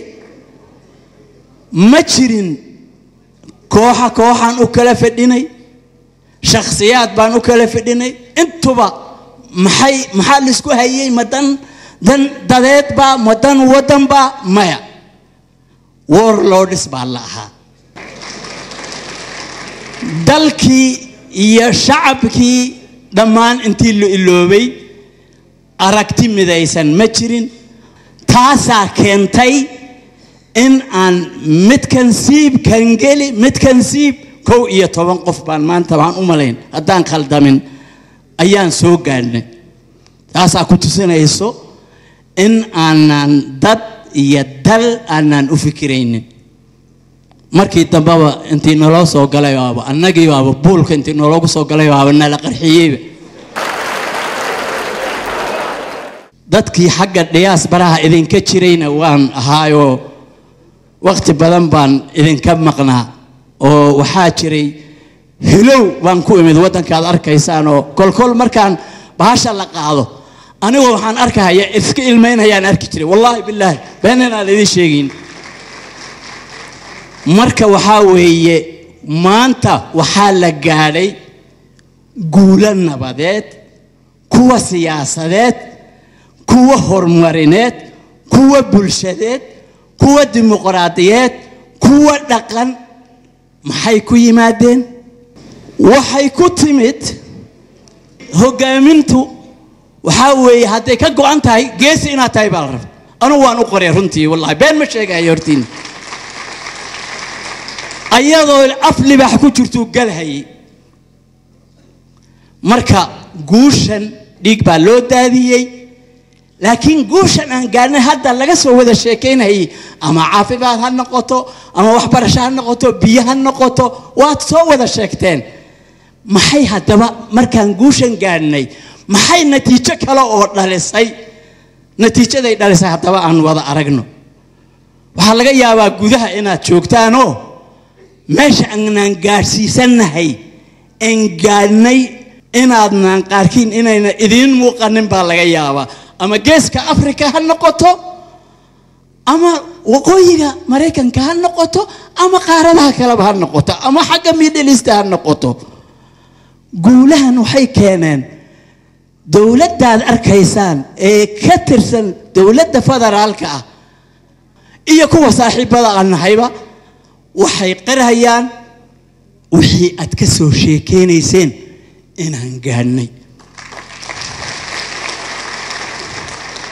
[SPEAKER 18] ma jirin kooxa kooxaan u kala fadhinay shakhsiyaad baan u kala fadhinay intuba maxay maxaa laisku hayey ma dan dan dadeedbaa ma dan waddanbaa maya warlords baa la ahaa dalkii iyo shacabkii dhammaan intii la iloobay aragti midaysan ma jirin taasaa keentay in aan midkan siib kan geli midkan siib kow iyo toban qof baan maanta waxaan u malayn haddaan khaldamin ayaan soo gaadhnay taasaa ku tusinayso in aanan dad iyo dal aanan u fikiraynin markii dambeba intii naloo soo galay baaba annagii baaba buulka intii naloogu soo galay baaba nala qarxiyeyba dadkii xagga dhiyaas baraha idinka jirayna waan ahaayoo waqti badan baan idinka maqnaa oo waxaa jiray hilow baan ku imid waddankaad arkaysaan oo kolkol markaan bahasha la qaado anigoo waxaan arkahaya iska ilmaynayaan arki jiray wallaahi bilaahi been inaan idin sheegayn marka waxaa weeye maanta waxaa la gaadhay guulo nabadeed kuwa siyaasadeed kuwa horumarineed kuwa bulshadeed kuwa dimuqraadiyeed kuwa dhaqan maxay ku yimaadeen waxay ku timid hogaamintu waxaa weeye hadday ka go-an tahay geesi inaad tahay baa la raba anugu waan u qoray runtii wallahi been ma sheegayo hortiin ayadoo af libax ku jirtuu galhayay marka guushan dhiig baa loo daadiyey laakiin guushan aan gaarnay hadda laga soo wada sheekaynayay ama caafimaad ha noqoto ama waxbarasho ha noqoto biyo ha noqoto waad soo wada sheegteen maxay haddaba markaan guushan gaarnay maxay natiijo kale oo dhalisay natiijaday dhalisay haddaba aan wada aragno waxaa laga yaabaa gudaha inaad joogtaanoo meesha aanaan gaadhsiisannahay aan gaadhnay inaadnaan qaarkiin inayna idiin muuqanin baa laga yaabaa ama geeska afrika ha noqoto ama waqooyiga maraykanka ha noqoto ama qaaradaha kaleba ha noqoto ama xagga middleast ha noqoto guulahan waxay keeneen dowladdaad arkaysaan ee ka tirsan dowladda federaalka ah iyo kuwa saaxiibada aan nahayba waxay qirhayaan wixii aad ka soo sheekeynayseen inaan gaadhnay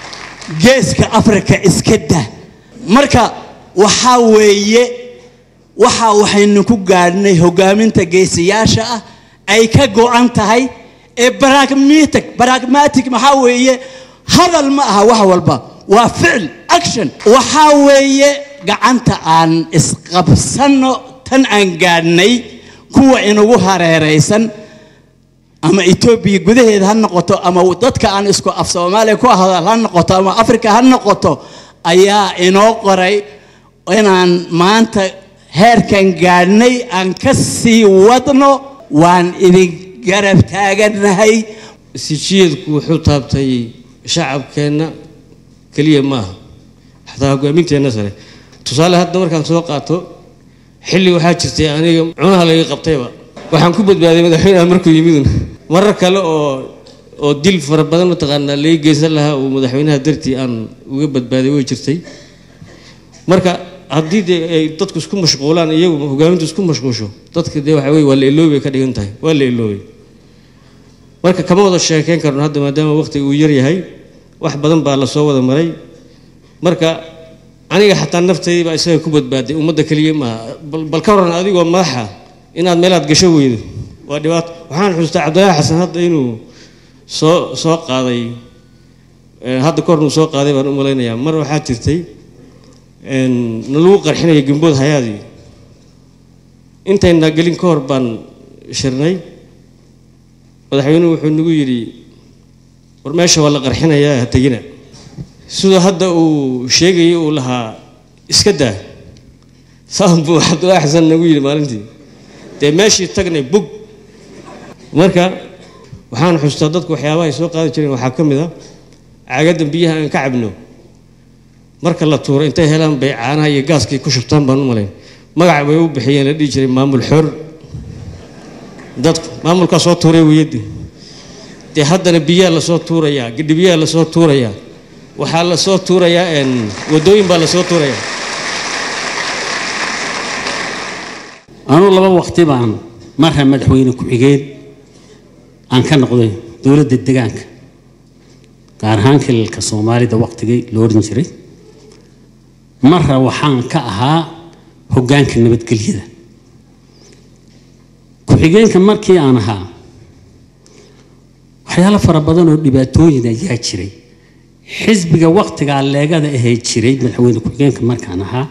[SPEAKER 18] geeska afrika iska dah marka waxaa weeye waxa waxaynu ku gaadhnay hogaaminta geesiyaasha ah ay ka go-an tahay ee pragmatic pragmatic maxaa weeye hadal ma aha wax walba waa ficil action waxaa weeye gacanta aan isqabsanno tan aan gaadhnay kuwa inagu hareeraysan ama etoobiya gudaheeda ha noqoto ama dadka aan isku af soomaaliya ku hadal ha noqoto ama africa ha noqoto ayaa inoo qoray inaan maanta heerkan gaadhnay aan ka sii wadno waan idin garab taagannahay
[SPEAKER 19] sijiyeedku wuxuu taabtay shacabkeenna keliya maaha xataa hogaaminteenna sare tusaale hadda markaan soo qaato xilli waxaa jirtay aniga cunaha laga qabtayba waxaan ku badbaaday madaxweynaha markuu yimidun marar kale oo oo dil fara badan mataqaanaa laga geysan lahaa uu madaxweynaha dartii aan uga badbaaday way jirtay marka haddii dee ay dadku isku mashquulaan iyagu hogaamintu isku mashquusho dadka dee waxa weye waa la iloobay ka dhigan tahay waa la iloobay marka kama wada sheekeyn karno hadda maadaama waqtiga uu yar yahay wax badan baa lasoo wada maray marka aniga xataa naftaydii baa isaga ku badbaaday ummadda keliya maaha bal ka waran adigoo madaxa inaad meelaad gasho weydo waa dhibaato waxaan xusuustaa cabdillaahi xasan hadda inuu soo soo qaaday hadda kahor uu soo qaaday baan u malaynayaa mar waxaa jirtay na lagu qarxinaya gembood hayaadii intayna gelin ka hor baan shirnay madaxweynuhu wuxuu nagu yidhi war meesha waa la qarxinayaa ha tegina siduu hadda uu sheegayay uu lahaa iska daa saan buu cabdullaahi xasan nagu yidhi maalintii dee meeshii tagnay bug marka waxaan xustaa dadku waxyaabaha ay soo qaadi jireen waxaa ka mid a caagaddan biyaha aan ka cabno marka la tuuro intay helaan bay caanaha iyo gaaskii ku shubtaan baan u malayn magac bay u bixiyeen la dhihi jiray maamul xor dadku maamulkaa soo tuuray weyadii dee haddana biyaa lasoo tuurayaa gidhibiyaa lasoo tuurayaa waxaa lasoo tuurayaa wadooyin baa lasoo tuurayaa
[SPEAKER 20] anuu laba waqti baan marra madaxweyne ku-xigeen aan ka noqday dowladda degaanka gaar ahaan kilalka soomaalida waqtigii la odhan jiray marra waxaan ka ahaa hoggaanka nabadgelyada ku-xigeenka markii aan ahaa waxyaalo fara badan oo dhibaatooyin ayaa jiray xisbiga waqtigaa leegada ahee jiray madaxweyne ku-xigeenka markaan ahaa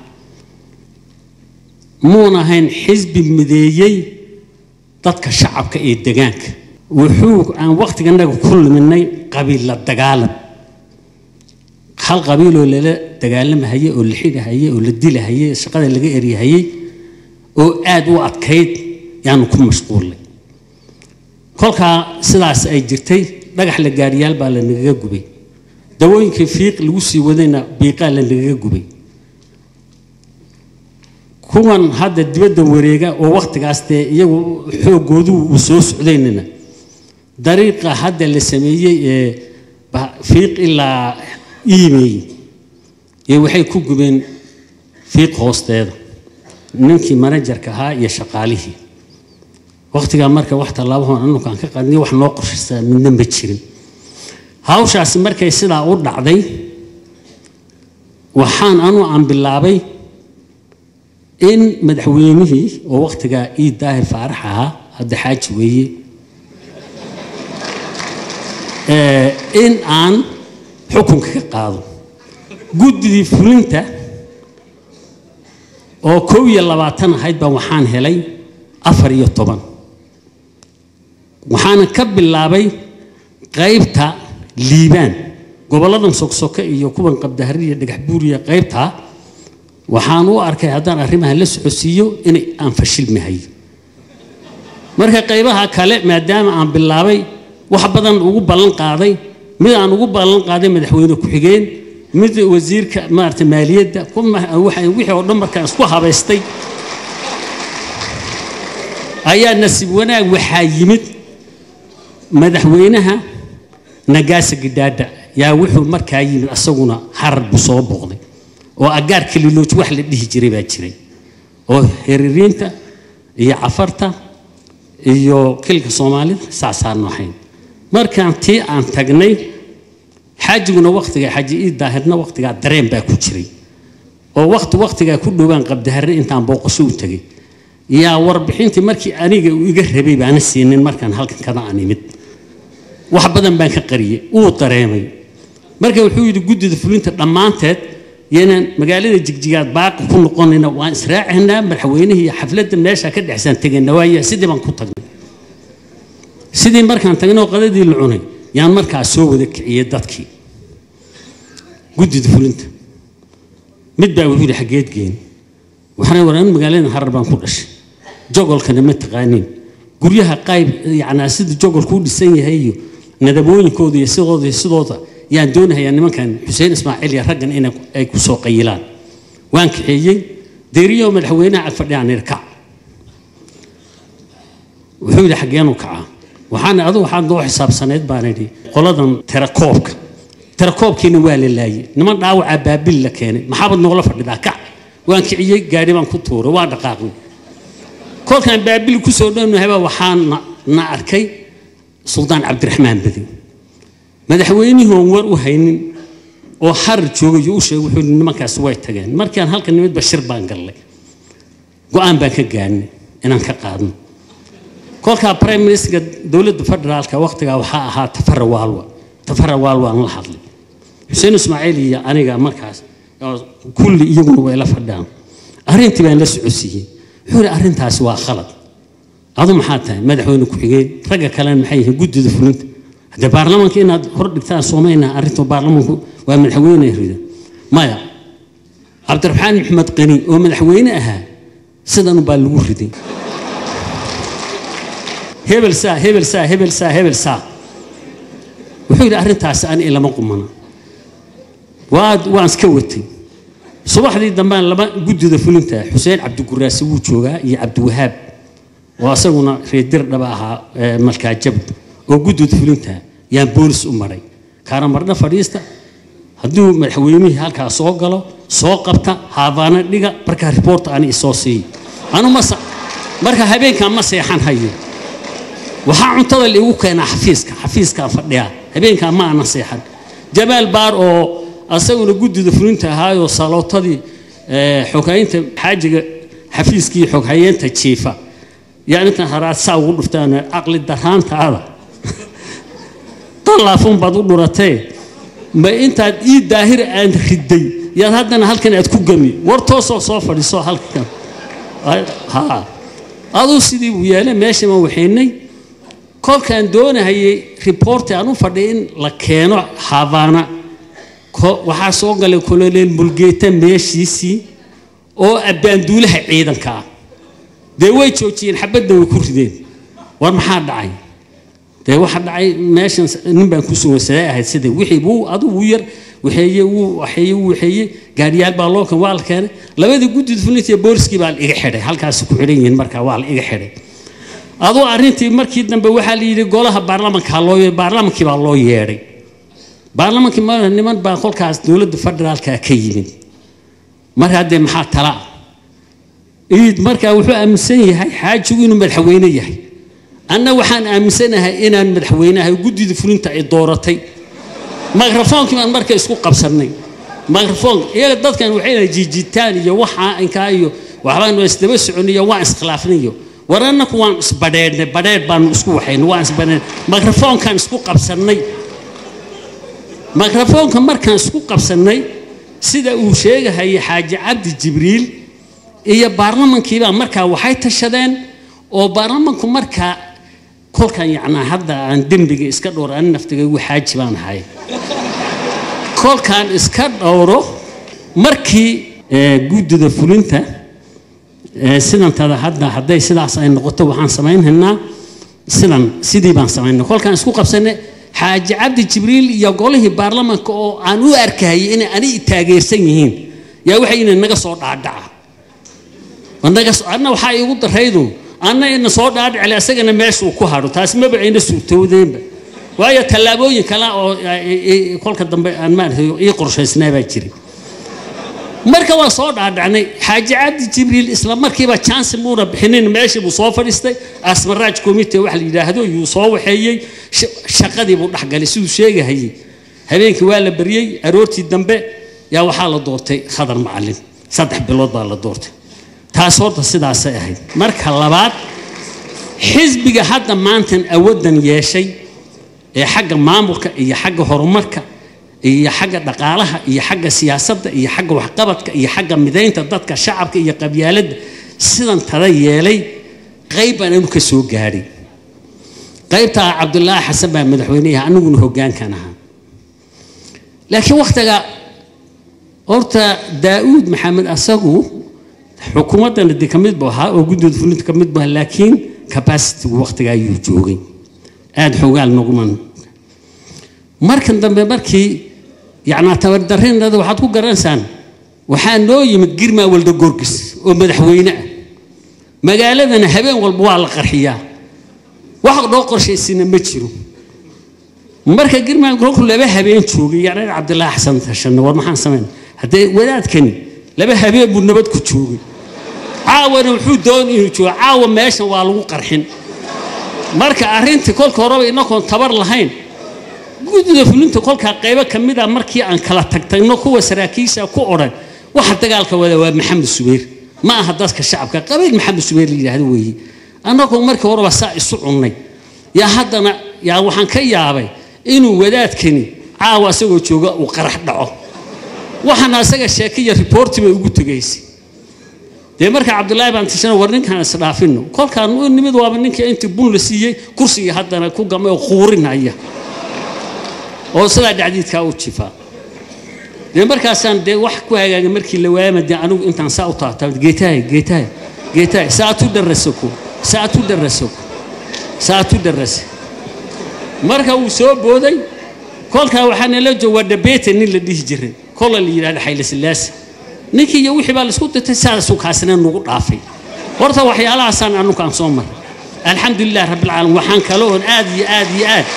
[SPEAKER 20] muun ahayn xisbi mideeyey dadka shacabka ee degaanka wuxuu aan waqtiganaga ku luminay qabiilla dagaalan hal qabiiloo lala dagaalamahayey oo la xidhahayey oo la dilahayey shaqada laga eryahayey oo aad u adkayd yaanu ku mashquulnay kolkaa sidaas ay jirtay dhagax la gaariyaal baa la nagaga gubay dawooyinkii fiiq lagu sii wadayna biiqaa la nagaga gubay kuwan hadda dibadda wareega oo waqtigaas dee iyagu xoogoodu uu soo socdaynana dariiqa hadda la sameeyey ee fiiq ilaa iimeey ee waxay ku gubeen fiiq hoosteeda ninkii manajarka ahaa iyo shaqaalihii waqtigaa marka wax tallaabahon anukaan ka qaadnay wax noo qorshaysaa midna ma jirin hawshaasi markay sidaa u dhacday waxaan anu aan bilaabay in madaxweynihii oo waqtigaa ii daahir faarax ahaa hadda xaaji weeye in aan xukunka ka qaado guddidii fulinta oo kow iyo labaatan ahayd baan waxaan helay afar iyo toban waxaana ka bilaabay qaybta liibaan gobolladan sogsoke iyo kuwan qabdahari iyo dhagax buuriya qaybta waxaan u arkay haddaan arrimaha la socodsiiyo inay aan fashilmahay marka qaybaha kale maadaama aan bilaabay wax badan ugu ballan qaaday mid aan ugu ballan qaaday madaxweyne ku-xigeen mid wasiirka maarata maaliyadda wixii oo dhan markaan isku habaystay ayaa nasiib wanaag waxaa yimid madaxweynaha nagaasa gidhaadha yaa wuxuu markaa yimid asaguna harar buu soo booqday oo agaar kalilooj wax la dhihi jiray baa jiray oo heririinta iyo cafarta iyo kilka soomaalida saasaanu ahayn markaan tii aan tagnay xaajiguna waqtiga xaaji ii daahirna waqtigaa dareen baa ku jiray oo waqti waqtigaa ku dhowaan qabdaharre intaan booqasho u tegay yaa warbixintii markii aniga uu iga rabay baana siinin markaan halkan kada aan imid wax badan baan ka qariyey wuu dareemay marka wuxuu yidhi guddida fulinta dhammaanteed yeenaan magaalada jigjigaad baaqi ku noqonayna waan israacaynaa madaxweynihii iyo xafladda meesha ka dhexsaan tegayna waaya sidii baan ku tagnay sidii markaan tagnay oo qadadii la cunay yaan markaa soo wada kiciyey dadkii guddida fulinta mid baa wuxuu yidhi xaggeed geen waxaan waran magaalada harar baan ku dhashay jogolkana ma taqaaniin guryaha qayb yacnaa sida jogolku u dhisan yahay iyo nadabooyinkooda iyo sidooda iyo sidooda yaan doonahayaa nimankan xuseen ismaaciil iyo raggan inay ay ku soo qayilaan waan kaxeeyey deeriyo madaxweynaha ag fadhiyaan irkac wuxuu yidhi xaggeenu kacaa waxaan adigu waxaan doo xisaabsaneyd baan idhi qoladan terakoobka terakoobkiina waa la laayey niman dhaawacaa baabil la keenay maxaabad noola fadhidaa kac waan kiciyey gaadhi baan ku tuuray waa dhaqaaqnay kolkaan baabil ku soo dhownahay waxaan na arkay suldaan cabdiraxmaan badi madaxweynihii oon war u haynin oo xarar joogay u sheegay wuxuu yidhi nimankaas way tageen markaan halka nimid bashir baan gallay go-aan baan ka gaadhnay inaan ka qaadno kolkaa prime ministerka dowladda federaalka waqtigaa waxaa ahaa tafara waalwa tafara waalwa aan la hadlay xuseen ismaaciil iyo aniga markaas kulli iyaguna way la fadhaan arrintii baan la socodsiiyey wuxuu yidhi arrintaasi waa khalad adu maxaa tahay madaxweyne ku-xigeen ragga kalena maxay yihiin guddida fulinta haddee baarlamaanka inaad hor dhigtaan soomaynaa arrinta baarlamaanku waa madaxweyne rida maya cabdiraxmaan maxamed qani oo madaxweyne ahaa sidan baa lagu riday hebel saa hebel saa hebel saa hebel saa wuxuu yidhi arrintaasi ani ilama qumana waa waan iska watay subaxdii dambaan laba guddida fulinta xuseen cabdiguraasi wuu joogaa iyo cabdiwahaab oo asaguna reedir dhaba ahaa malkaajab oo guddida fulinta yaan boolis u maray kaana marna fadhiista hadduu madaxweynihii halkaa soo galo soo qabta haabaana dhiga markaa riboorta ani isoo siiy anu ma marka habeenkaan ma seexan hayo waxaa cuntada liigu keenaa xafiiska xafiiskaan fadhiyaa habeenkaan ma ana seexan jamaal baar oo asaguna guddida fulinta ahaayoo salootadii xoghaynta xaajiga xafiiskii xoghayeenta jiifa yaa intan haraad saa ugu dhuftaan caqli daraantaada dallaafuun baad u dhuratee ma intaad ii daahir aan riday yaad haddana halkan aad ku gami war toosoo soo fadhiiso halkan ha aduu sidii buu yeelay meeshama waxaynay kolkaan doonahayay riboorti aan u fadhiya in la keeno habaana waxaa soo galay koloneel mulgeeta meeshiisii oo abbaanduulaha ciidanka ah dee way joojiyeen xabadna way ku rideen war maxaa dhacay dee waxa dhacay meeshan nin baan ku sugan sidee ahayd sidee wixii wuu adigu wuu yar waxeeye wuu waxeeye wuu waxeeye gaadhiyaal baa loo kan waa la keenay labadii guddida fulinta iyo booliskii baa la iga xidhay halkaasi ku xidhan yihiin markaa waa la iga xidhay aduu arrintii markii dambe waxaa la yidhi golaha baarlamanka loo baarlamankii baa loo yeedhay baarlamankii ma niman baa kolkaas dowladda federaalka ka yimid marka haddee maxaa tala iid markaa wuxuu aaminsan yahay xaajigu inuu madaxweyne yahay anna waxaan aaminsanahay inaan madaxweynahay guddida fulinta ay dooratay mikrofoonkii baan marka isku qabsannay mikrofon iyaga dadkan waxayna jiijitaan iyo waxaa inkaa iyo waxbaan isdaba soconiyo waan iskhilaafnayo war annaku waan isbadheedhnay badheedh baanu isku waxaynay waan isbadheedhnay mikrofoonkaan isku qabsannay mikrofoonka markaan isku qabsannay sida uu sheegahayay xaaji cabdi jibriil iyo baarlamankiibaa markaa waxay tashadeen oo baarlamanku markaa kolkan yacnaa hadda aan dembiga iska dhowro ani naftigaygu xaaji baan ahay kolkaan iska dhowro markii guddida fulinta sidantada hadda hadday sidaas ay noqoto waxaan samaynhaynaa sidan sidii baan samaynay kolkaan isku qabsanay xaaji cabdi jibriil iyo golihii baarlamanka oo aan u arkayay inay ani taageersan yihiin yaa waxay inay naga soo dhaadhaca anna waxaa iigu daraydu anna ina soo dhaadhicele asagana meeshuu ku hadho taasi maba ayna suurtoodeenba waayo tallaabooyin kale oo kolka dambe aan maaragtay ii qorshaysnaa baa jiray marka waa soo dhaadhacnay xaaji cabdi jibriil isla markiiba chance muuna bixinin meeshii buu soo fadhiistay asmaraaj committee wax la yidhaahdo yuu soo waxeeyey shaqadii buu dhexgalay siduu sheegahayey habeenkii waa la baryey aroortii dambe yaa waxaa la doortay khadar macalin saddex bilood baa la doortay taas horta sidaasay ahayd marka labaad xisbiga hadda maantan awooddan yeeshay ee xagga maamulka iyo xagga horumarka iyo xagga dhaqaalaha iyo xagga siyaasadda iyo xagga waxqabadka iyo xagga midaynta dadka shacabka iyo qabyaaladda sidan tada yeelay qayb baan anu ka soo gaadhay qaybtaa cabdulaahi xasan baa madaxweyneyaha aniguna hoggaankan ahaa laakiin wakhtiga horta daa'uud maxamed asagu xukuumaddana de ka mid buu ahaa oo guddooda fulinta ka mid buu ahaa laakiin capacitigu wakhtiga ayuu joogay aada xoogaal noguman markan dambe markii yacnaa tabardarrinada waxaad ku garanaysaan waxaa noo yimid girmaa walda gorgis oo madaxweyne ah magaaladana habeen walba waa la qarxiyaa wax dhoo qorshaysina ma jiro marka girmaa kolku laba habeen joogay yacni cabdilaahi xasan tashanne war maxaan samayn haddee wadaadkani laba habeen buu nabad ku joogay caawana wuxuu doonay inuu joogo caawa meeshan waa lagu qarxin marka arrintii kolka horeba inagoon tabar lahayn guddida fulinta kolkaa qaybo ka mid a markii aan kala tagtagno kuwa saraakiisha ku odhan waxa dagaalka wada waa maxamed subayr ma aha dadka shacabka qabiil maxamed subayr la yidhaahdo weeye annagoo markii horeba saa isu cunnay yaa haddana yaa waxaan ka yaabay inuu wadaadkani caawa asagoo jooga uu qarax dhaco waxaana asaga sheekiya riboorti bay ugu tegaysay dee marka cabdulaahi baan tishana war ninkaan isdhaafino kolkaan u nimid waaba ninkii intii bun la siiyey kursigii haddana ku gamay oo quurinaya oo sidaa dhacdiidkaa u jifaa dee markaasaan dee wax ku hagaagay markii la waayama dee anigu intaan saa u taabtaa geetahay geetahay geetahay saatu darasako saatu darasako saatu darase marka uu soo booday kolkaa waxaa nala jooga dhabeete nin la dhihi jiray kola la yidhahda xayle silaasi ninkii iyo wixii baa laisku dirtay saasuu kaasina nagu dhaafay horta waxyaalahaasaan anukaan soo maray alxamdulilah rabbilcaalamiin waxaan kaloon aad iyo aad iyo aad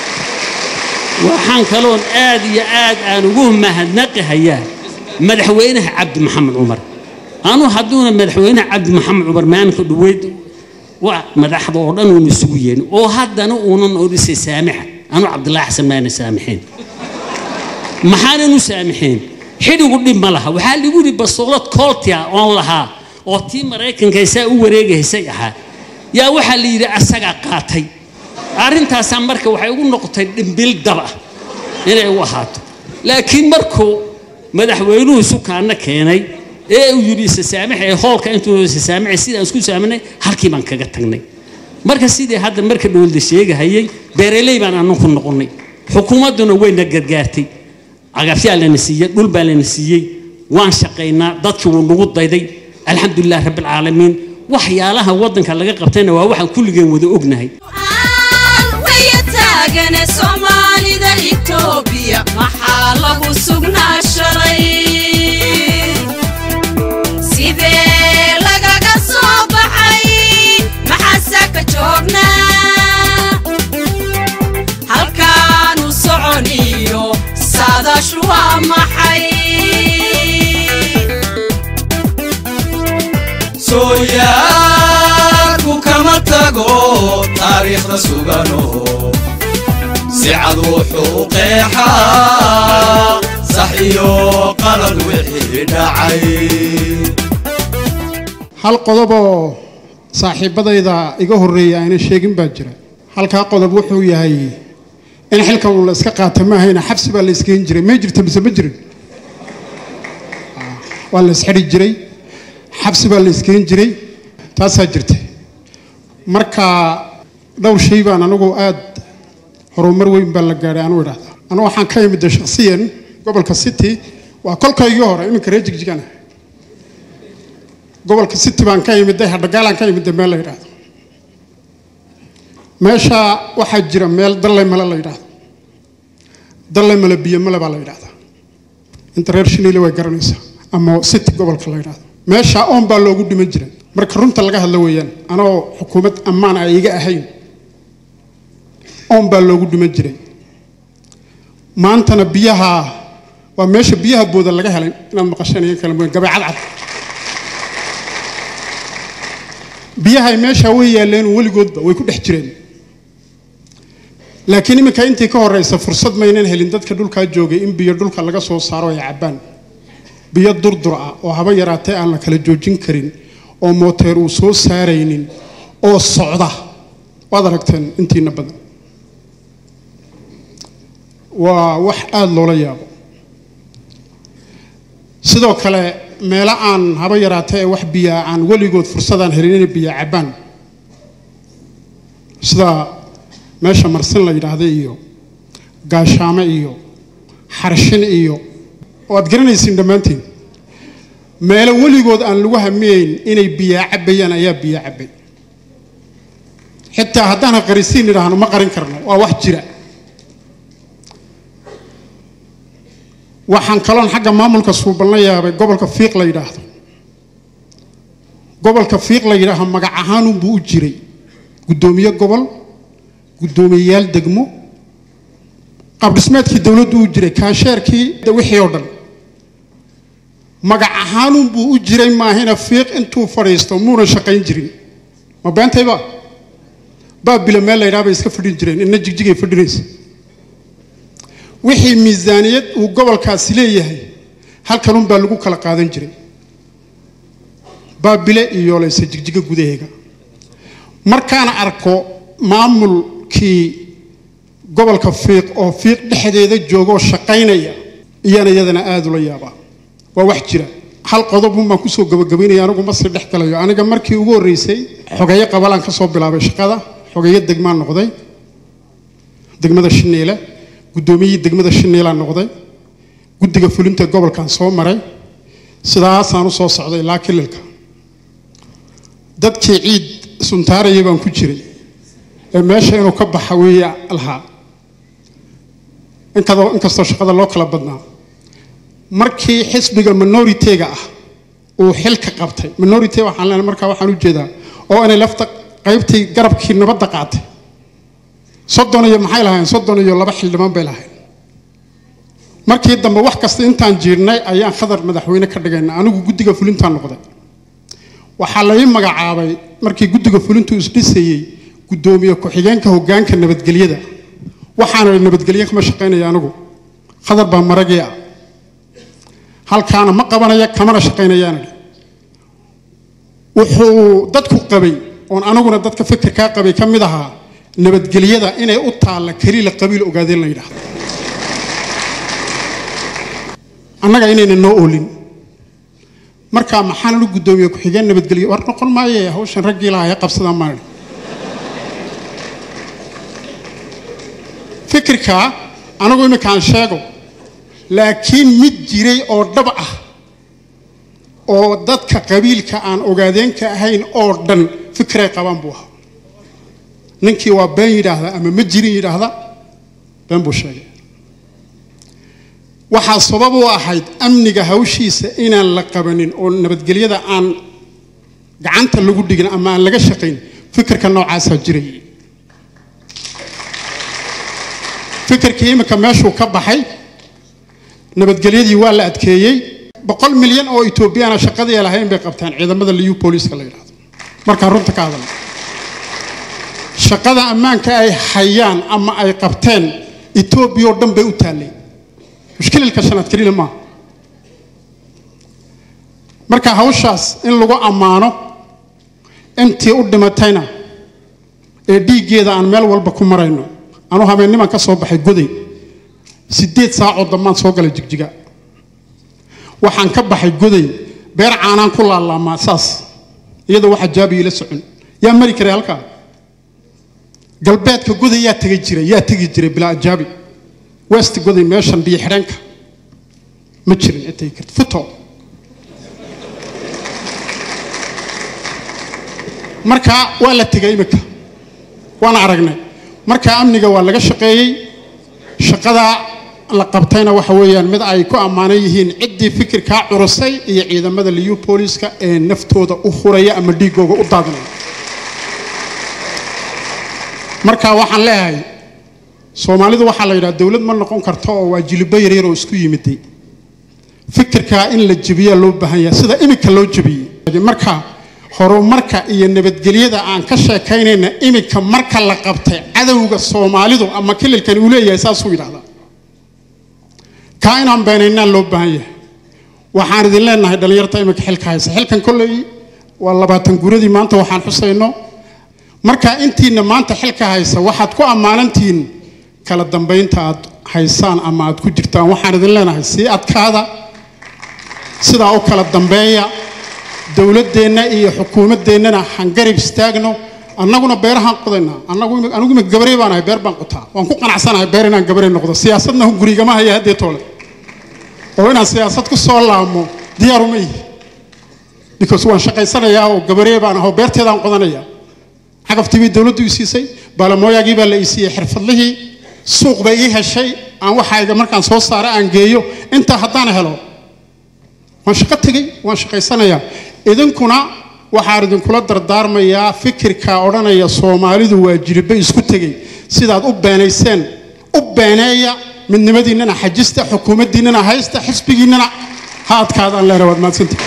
[SPEAKER 20] waxaan kaloon aad iyo aad aan ugu mahadnaqihayaa madaxweynaha cabdi maxamed cumar anu hadduuna madaxweynaha cabdi maxamed cumar maalinka dhaweyd waa madaxda oo dhan uuna isugu yeelin oo haddana uunan odhisay saamixa anu cabdilaahi xasan maana saamixeen maxaanan u saamixeen xidhigu dhib ma laha waxaa ligu yidhi basoolad kooltia oon lahaa oo tii maraykanka saa u wareegaysay ahaa yaa waxaa la yidhi asagaa qaatay arrintaasaa marka waxay ugu noqotay dhimbil dab ah inay u ahaato laakiin markuu madaxweynuhu sukaana keenay ee uu yidhi isa saamaxa ee hoolka intuu isa saamaxay sidaan isku saaminay halkii baan kaga tagnay marka sidii hadda marka dhowlda sheegahayay beeraley baan anu ku noqonnay xukuumadduna wayna gargaartay cagafyaa lana siiyey dhul baa lana siiyey waan shaqaynaa dadkii wuu nagu dayday alxamdulilah rabbilcaalamiin waxyaalaha waddanka laga qabtayna waa waxaan kulligeen wada ognahay
[SPEAKER 21] taagane soomaalida itoobiya maxaa lagu sugnaa shalay sidee lagaga soo baxay maxaase ka joognaa halkaanu soconiyo saadaashu waa maxay
[SPEAKER 2] sooyaalku kama tago taariikhda sugano si cad wuxuu qeexaa sax iyo qalad wixii dhacay
[SPEAKER 22] hal qodob oo saaxiibbadayda iga horreeya ayna sheegin baa jira halkaa qodob wuxuu yahay in xilkan uu la iska qaata maahayna xabsi baa la isgeyn jiray may jirta mise ma jirin waa la isxidhi jiray xabsi baa la isgeyn jiray taasaa jirta marka dhowr shay baan anigu aad horumar weyn baa la gaadhay anu idhahda anu waxaan ka imida shakhsiyan gobolka city waa kolkaygii hore iminka reer jigjigana gobolka city baan ka imiday hadhagaalaan ka imiday meel la yidhaahdo meesha waxaa jira meel dallay male la yidhaahdo dallay male biyo male baa la yidhahdaa inta reer shiniile way garanaysaa ama city gobolka la yidhaahdo meesha oon baa loogu dhiman jiray marka runta laga hadla weeyaan anoo xukuumad ammaan ay iga ahayn oon baa loogu dhiman jiray maantana biyaha waa meesha biyaha booda laga helay inaad maqasheen iyo kale mooyaan gabay cadcad biyahay meesha way yaaleen weligoodba way ku dhex jireen laakiin iminka intii ka horeysa fursad maynan helin dadka dhulkaa joogay in biyo dhulka laga soo saaro ay cabbaan biyo durdur ah oo haba yaraatee aan la kala joojin karin oo mooteer uu soo saaraynin oo socda waad aragteen intiina badan waa wax aada loola yaabo sidoo kale meelo aan haba yaraatee ee wax biyaa aan weligood fursadaan helin inay biyo cabbaan sida meesha marsin la yidhaahda iyo gaashaame iyo xarshin iyo oo aad garanaysiin dhammaantiin meelo weligood aan lagu hamiyeyn inay biyaa cabbayaan ayaa biyo cabbay xitaa haddaan qarisiin idhaahno ma qarin karno waa wax jira waxaan kaloon xagga maamulka suuban la yaabay gobolka fiiq la yidhaahdo gobolka fiiq la yidhaahdo magac ahaanunbuu u jiray guddoomiye gobol guddoomiyeyaal degmo qabdhismeedkii dowladdu u jiray kaasheerkii wixii oo dhan magac ahaanunbuu u jiray maahina fiiq intuu fadhiisto muunan shaqayn jirin ma beentayba baabila meel la yidhaha bay iska fadhin jireen inna jigjigay fadhinaysa wixii miisaaniyad uu gobolkaasi leeyahay halkanunbaa lagu kala qaadan jiray baabile iyo layse jigjiga gudaheega markaan arko maamulkii gobolka fiiq oo fiiq dhexdeeda joogoo shaqaynaya iyana iyadana aada ula yaabaa waa wax jira hal qodobun baan kusoo gabagabaynaya anigu ma sii dhex galayo aniga markii ugu horreysay xogeeyo qabalaan ka soo bilaabay shaqada xogeeyo degmaan noqday degmada shineele guddoomiyihii degmada shineelaan noqday guddiga fulinta gobolkan soo maray sidaasaan u soo socday ilaa kililka dadkii ciid suntaaraya baan ku jiray ee meesha inuu ka baxa weeye lahaa inkadoo inkastoo shaqada loo kala badnaa markii xisbiga minoritega ah uu xilka qabtay minority waxaan leenahay markaa waxaan u jeedaa oo inay lafta qaybtii garabkii nabadda qaatay soddon iyo maxay lahayn soddon iyo laba xildhibaan bay lahayn markii dambe wax kasta intaan jiirnay ayaan khadar madaxweyne ka dhigayna anigu guddiga fulintaan noqday waxaa lai magacaabay markii guddiga fulintu isdhisayey guddoomiye ku-xigeenka hoggaanka nabadgelyada waxaana nabadgelye kama shaqaynaya anigu khadar baa maragii ah halkaana ma qabanaya kamana shaqaynayaana wuxuu dadku qabay oon aniguna dadka fikirkaa qabay ka mid ahaa nabadgelyada inay u taalla keliila qabiil ogaadeen la yidhaahdo annaga inayna noo oolin markaa maxaan lu guddoomiye ku-xigeen nabadgelyo war noqon maaye hawshan raggii lahaa ee qabsadaan maan fikirka anigu iminkaan sheego laakiin mid jiray oo dhab ah oo dadka qabiilka aan ogaadeenka ahayn oo dhan fikiray qabaan buu ahaa ninkii waa been yidhaahda ama ma jirin yidhaahda been buu sheegay waxaa sabab u ahayd amniga hawshiisa inaan la qabanin oo nabadgelyada aan gacanta lagu dhigin ama aan laga shaqayn fikirka noocaasaa jiray fikirkii iminka meeshuu ka baxay nabadgelyadii waa la adkeeyey boqol milyan oo etoobiyana shaqadii ay lahayn bay qabtaan ciidamada liyu booliiska la yidhahdo markaan runta ka hadalno shaqada ammaanka ay hayaan ama ay qabteen etoobiya oo dhan bay u taallay mushkililka shanaad keliya maaha marka hawshaas in lagu ammaano intii u dhimatayna ee dhiiggeeda aan meel walba ku marayno anu habeenniman ka soo baxay goday siddeed saacoo dambaan soo galay jigjiga waxaan ka baxay goday beer caanaan ku laalaamaa saas iyadoo waxa jaabi ila socon yaa mari karay halkaa galbeedka goday yaa tegi jiray yaa tegi jiray bilaa ajaabi west goday meeshan biyo xidhanka ma jirin intay karti futo marka waa la tegay iminka waana aragnay marka amniga waa laga shaqeeyey shaqada la qabtayna waxa weeyaan mid ay ku ammaanan yihiin ciddii fikirkaa curusay iyo ciidamada liyu booliiska ee naftooda u huraya ama dhiigooga u daadinaya marka waxaan leeyahay soomaalidu waxaa la yidhaha dowlad ma noqon karto oo waa jilibo yaryar oo isku yimiday fikirkaa in la jebiyaa loo baahan yahay sida iminka loo jebiyey marka horumarka iyo nabadgelyada aan ka sheekaynayna iminka marka la qabtay cadowga soomaalidu ama kililkan uu leeyahay saasuu yidhahdaa kaa inaan beenaynaan loo baahan yahay waxaan idin leenahay dhallinyarta imika xilka haysa xilkan kolley waa labaatan guradii maanta waxaan xusayno marka intiina maanta xilka haysa waxaad ku ammaanantihiin kala dambaynta aad haysaan ama aad ku jirtaan waxaan idin leenahay sii adkaada sidaa u kala dambeeya dowladdeenna iyo xukuumaddeennana hangarib istaagno annaguna beerahaan qodaynaa annagu imi- anigu imika gabarey baan ahay beer baan qotaa waan ku qanacsanahay beer inaan gabarey noqdo siyaasadna gurigama haya haddee toole oo inaan siyaasad ku soo laamo diyaaruma ihi because waan shaqaysanayaa oo gabaree baan ahoo beerteedaan qodanaya cagaftii bay dowladdu ii siisay baalamooyaagii baa la ii siiyey xirfadlihii suuq bay ii heshay aan waxayga markaan soo saara aan geeyo intaa haddaan helo waan shaqo tegey waan shaqaysanayaa idinkuna waxaan idinkula dardaarmayaa fikirka odhanaya soomaalidu waa jiribe isku tegey sidaad u beenayseen u beeneeya midnimadiinnana xajista xukuumaddiinnana haysta xisbigiinnana ha adkaadaan leena waad mahadsantihi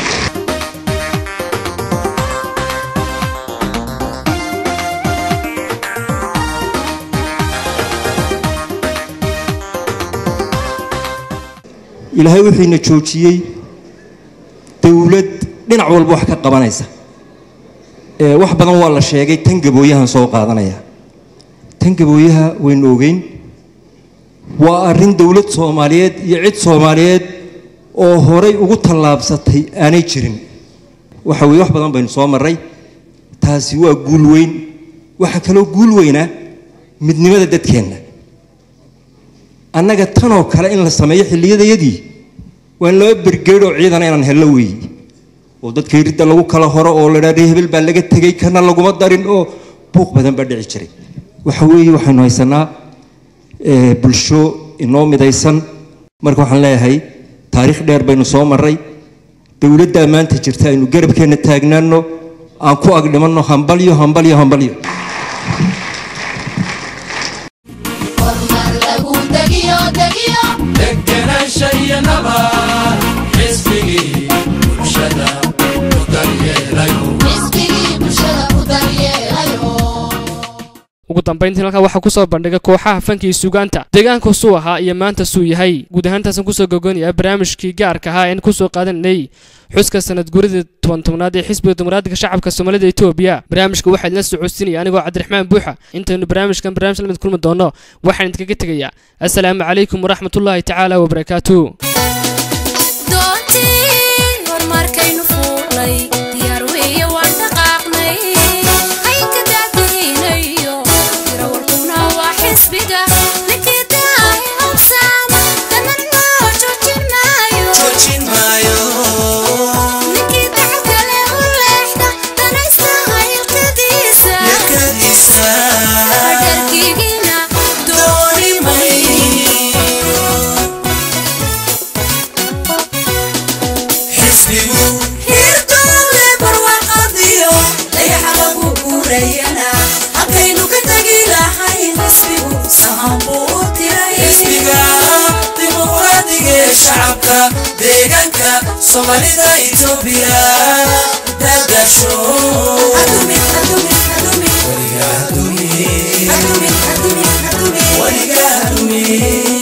[SPEAKER 3] ilaahay wuxuuna joojiyey dowlad dhinac walba wax ka qabanaysa ee wax badan waa la sheegay tan gabooyahan soo qaadanaya tan gabooyaha waynu ogeyn waa arrin dowlad soomaaliyeed iyo cid soomaaliyeed oo horay ugu tallaabsatay aanay jirin waxa weeye wax badan baynu soo marray taasi waa guul weyn waxaa kaloo guul weynaa midnimada dadkeenna annaga tanoo kale in la sameeyo xilliyadayadii waa in laba bergeedh oo ciidana inaan hello weeye oo dadka ridda lagu kala horo oo la dhaadhay hebel baa laga tegey kana laguma darin oo buuq badan baa dhici jiray waxa weeye waxaynu haysanaa eh, bulsho inoo midaysan marka waxaan leeyahay taariikh dheer baynu soo marray dowladdaa maanta jirta aynu garabkeenna taagnaano aan ku agdhimanno hambalyo hambalyo hambalyo
[SPEAKER 2] degenaansha iyo nabad xisbigii bulshada u daryeelayo
[SPEAKER 1] ugu dambayntii halkan waxaa kusoo bandhigay kooxaha fanka iyo suugaanta deegaanku suu ahaa iyo maanta suu yahay guud ahaantaasan kusoo gogoonaya barnaamijkii gaarka ahaa een kusoo qaadanay xuska sanad guridii toban tobnaad ee xisbiga dimuqraadiga shacabka soomaalida etoobiya barnaamijka waxaa idinla socodsiinaya anigoo cabdiraxmaan buuxa intaynu barnaamijkan barnaamij lamid kulmi doono waxaan idinkaga tegayaa assalaamu calaykum waraxmatullaahi tacaala wabarakaatuh
[SPEAKER 21] doontii horumarkaynu fuulay diyaar weeye waan dhaqaaqnay haynka daadihinayo dirawalkuna waa xisbiga ninkii daahi hawsaama danan loo joojin maayo ninkii dacalkale u leexda danaysta haylkadiisa hadharkiigina dooni
[SPEAKER 2] xisbigu
[SPEAKER 21] hirdoole barwaaqadiyo dayaxa lagu guurayana halkaynu ka tegi lahayn xisbigu sahan buu u tiray
[SPEAKER 2] xisbiga dimuqraadiga ee shacabka deegaanka soomaalida etoobiya dagasho weligaa dumi weligaa dumi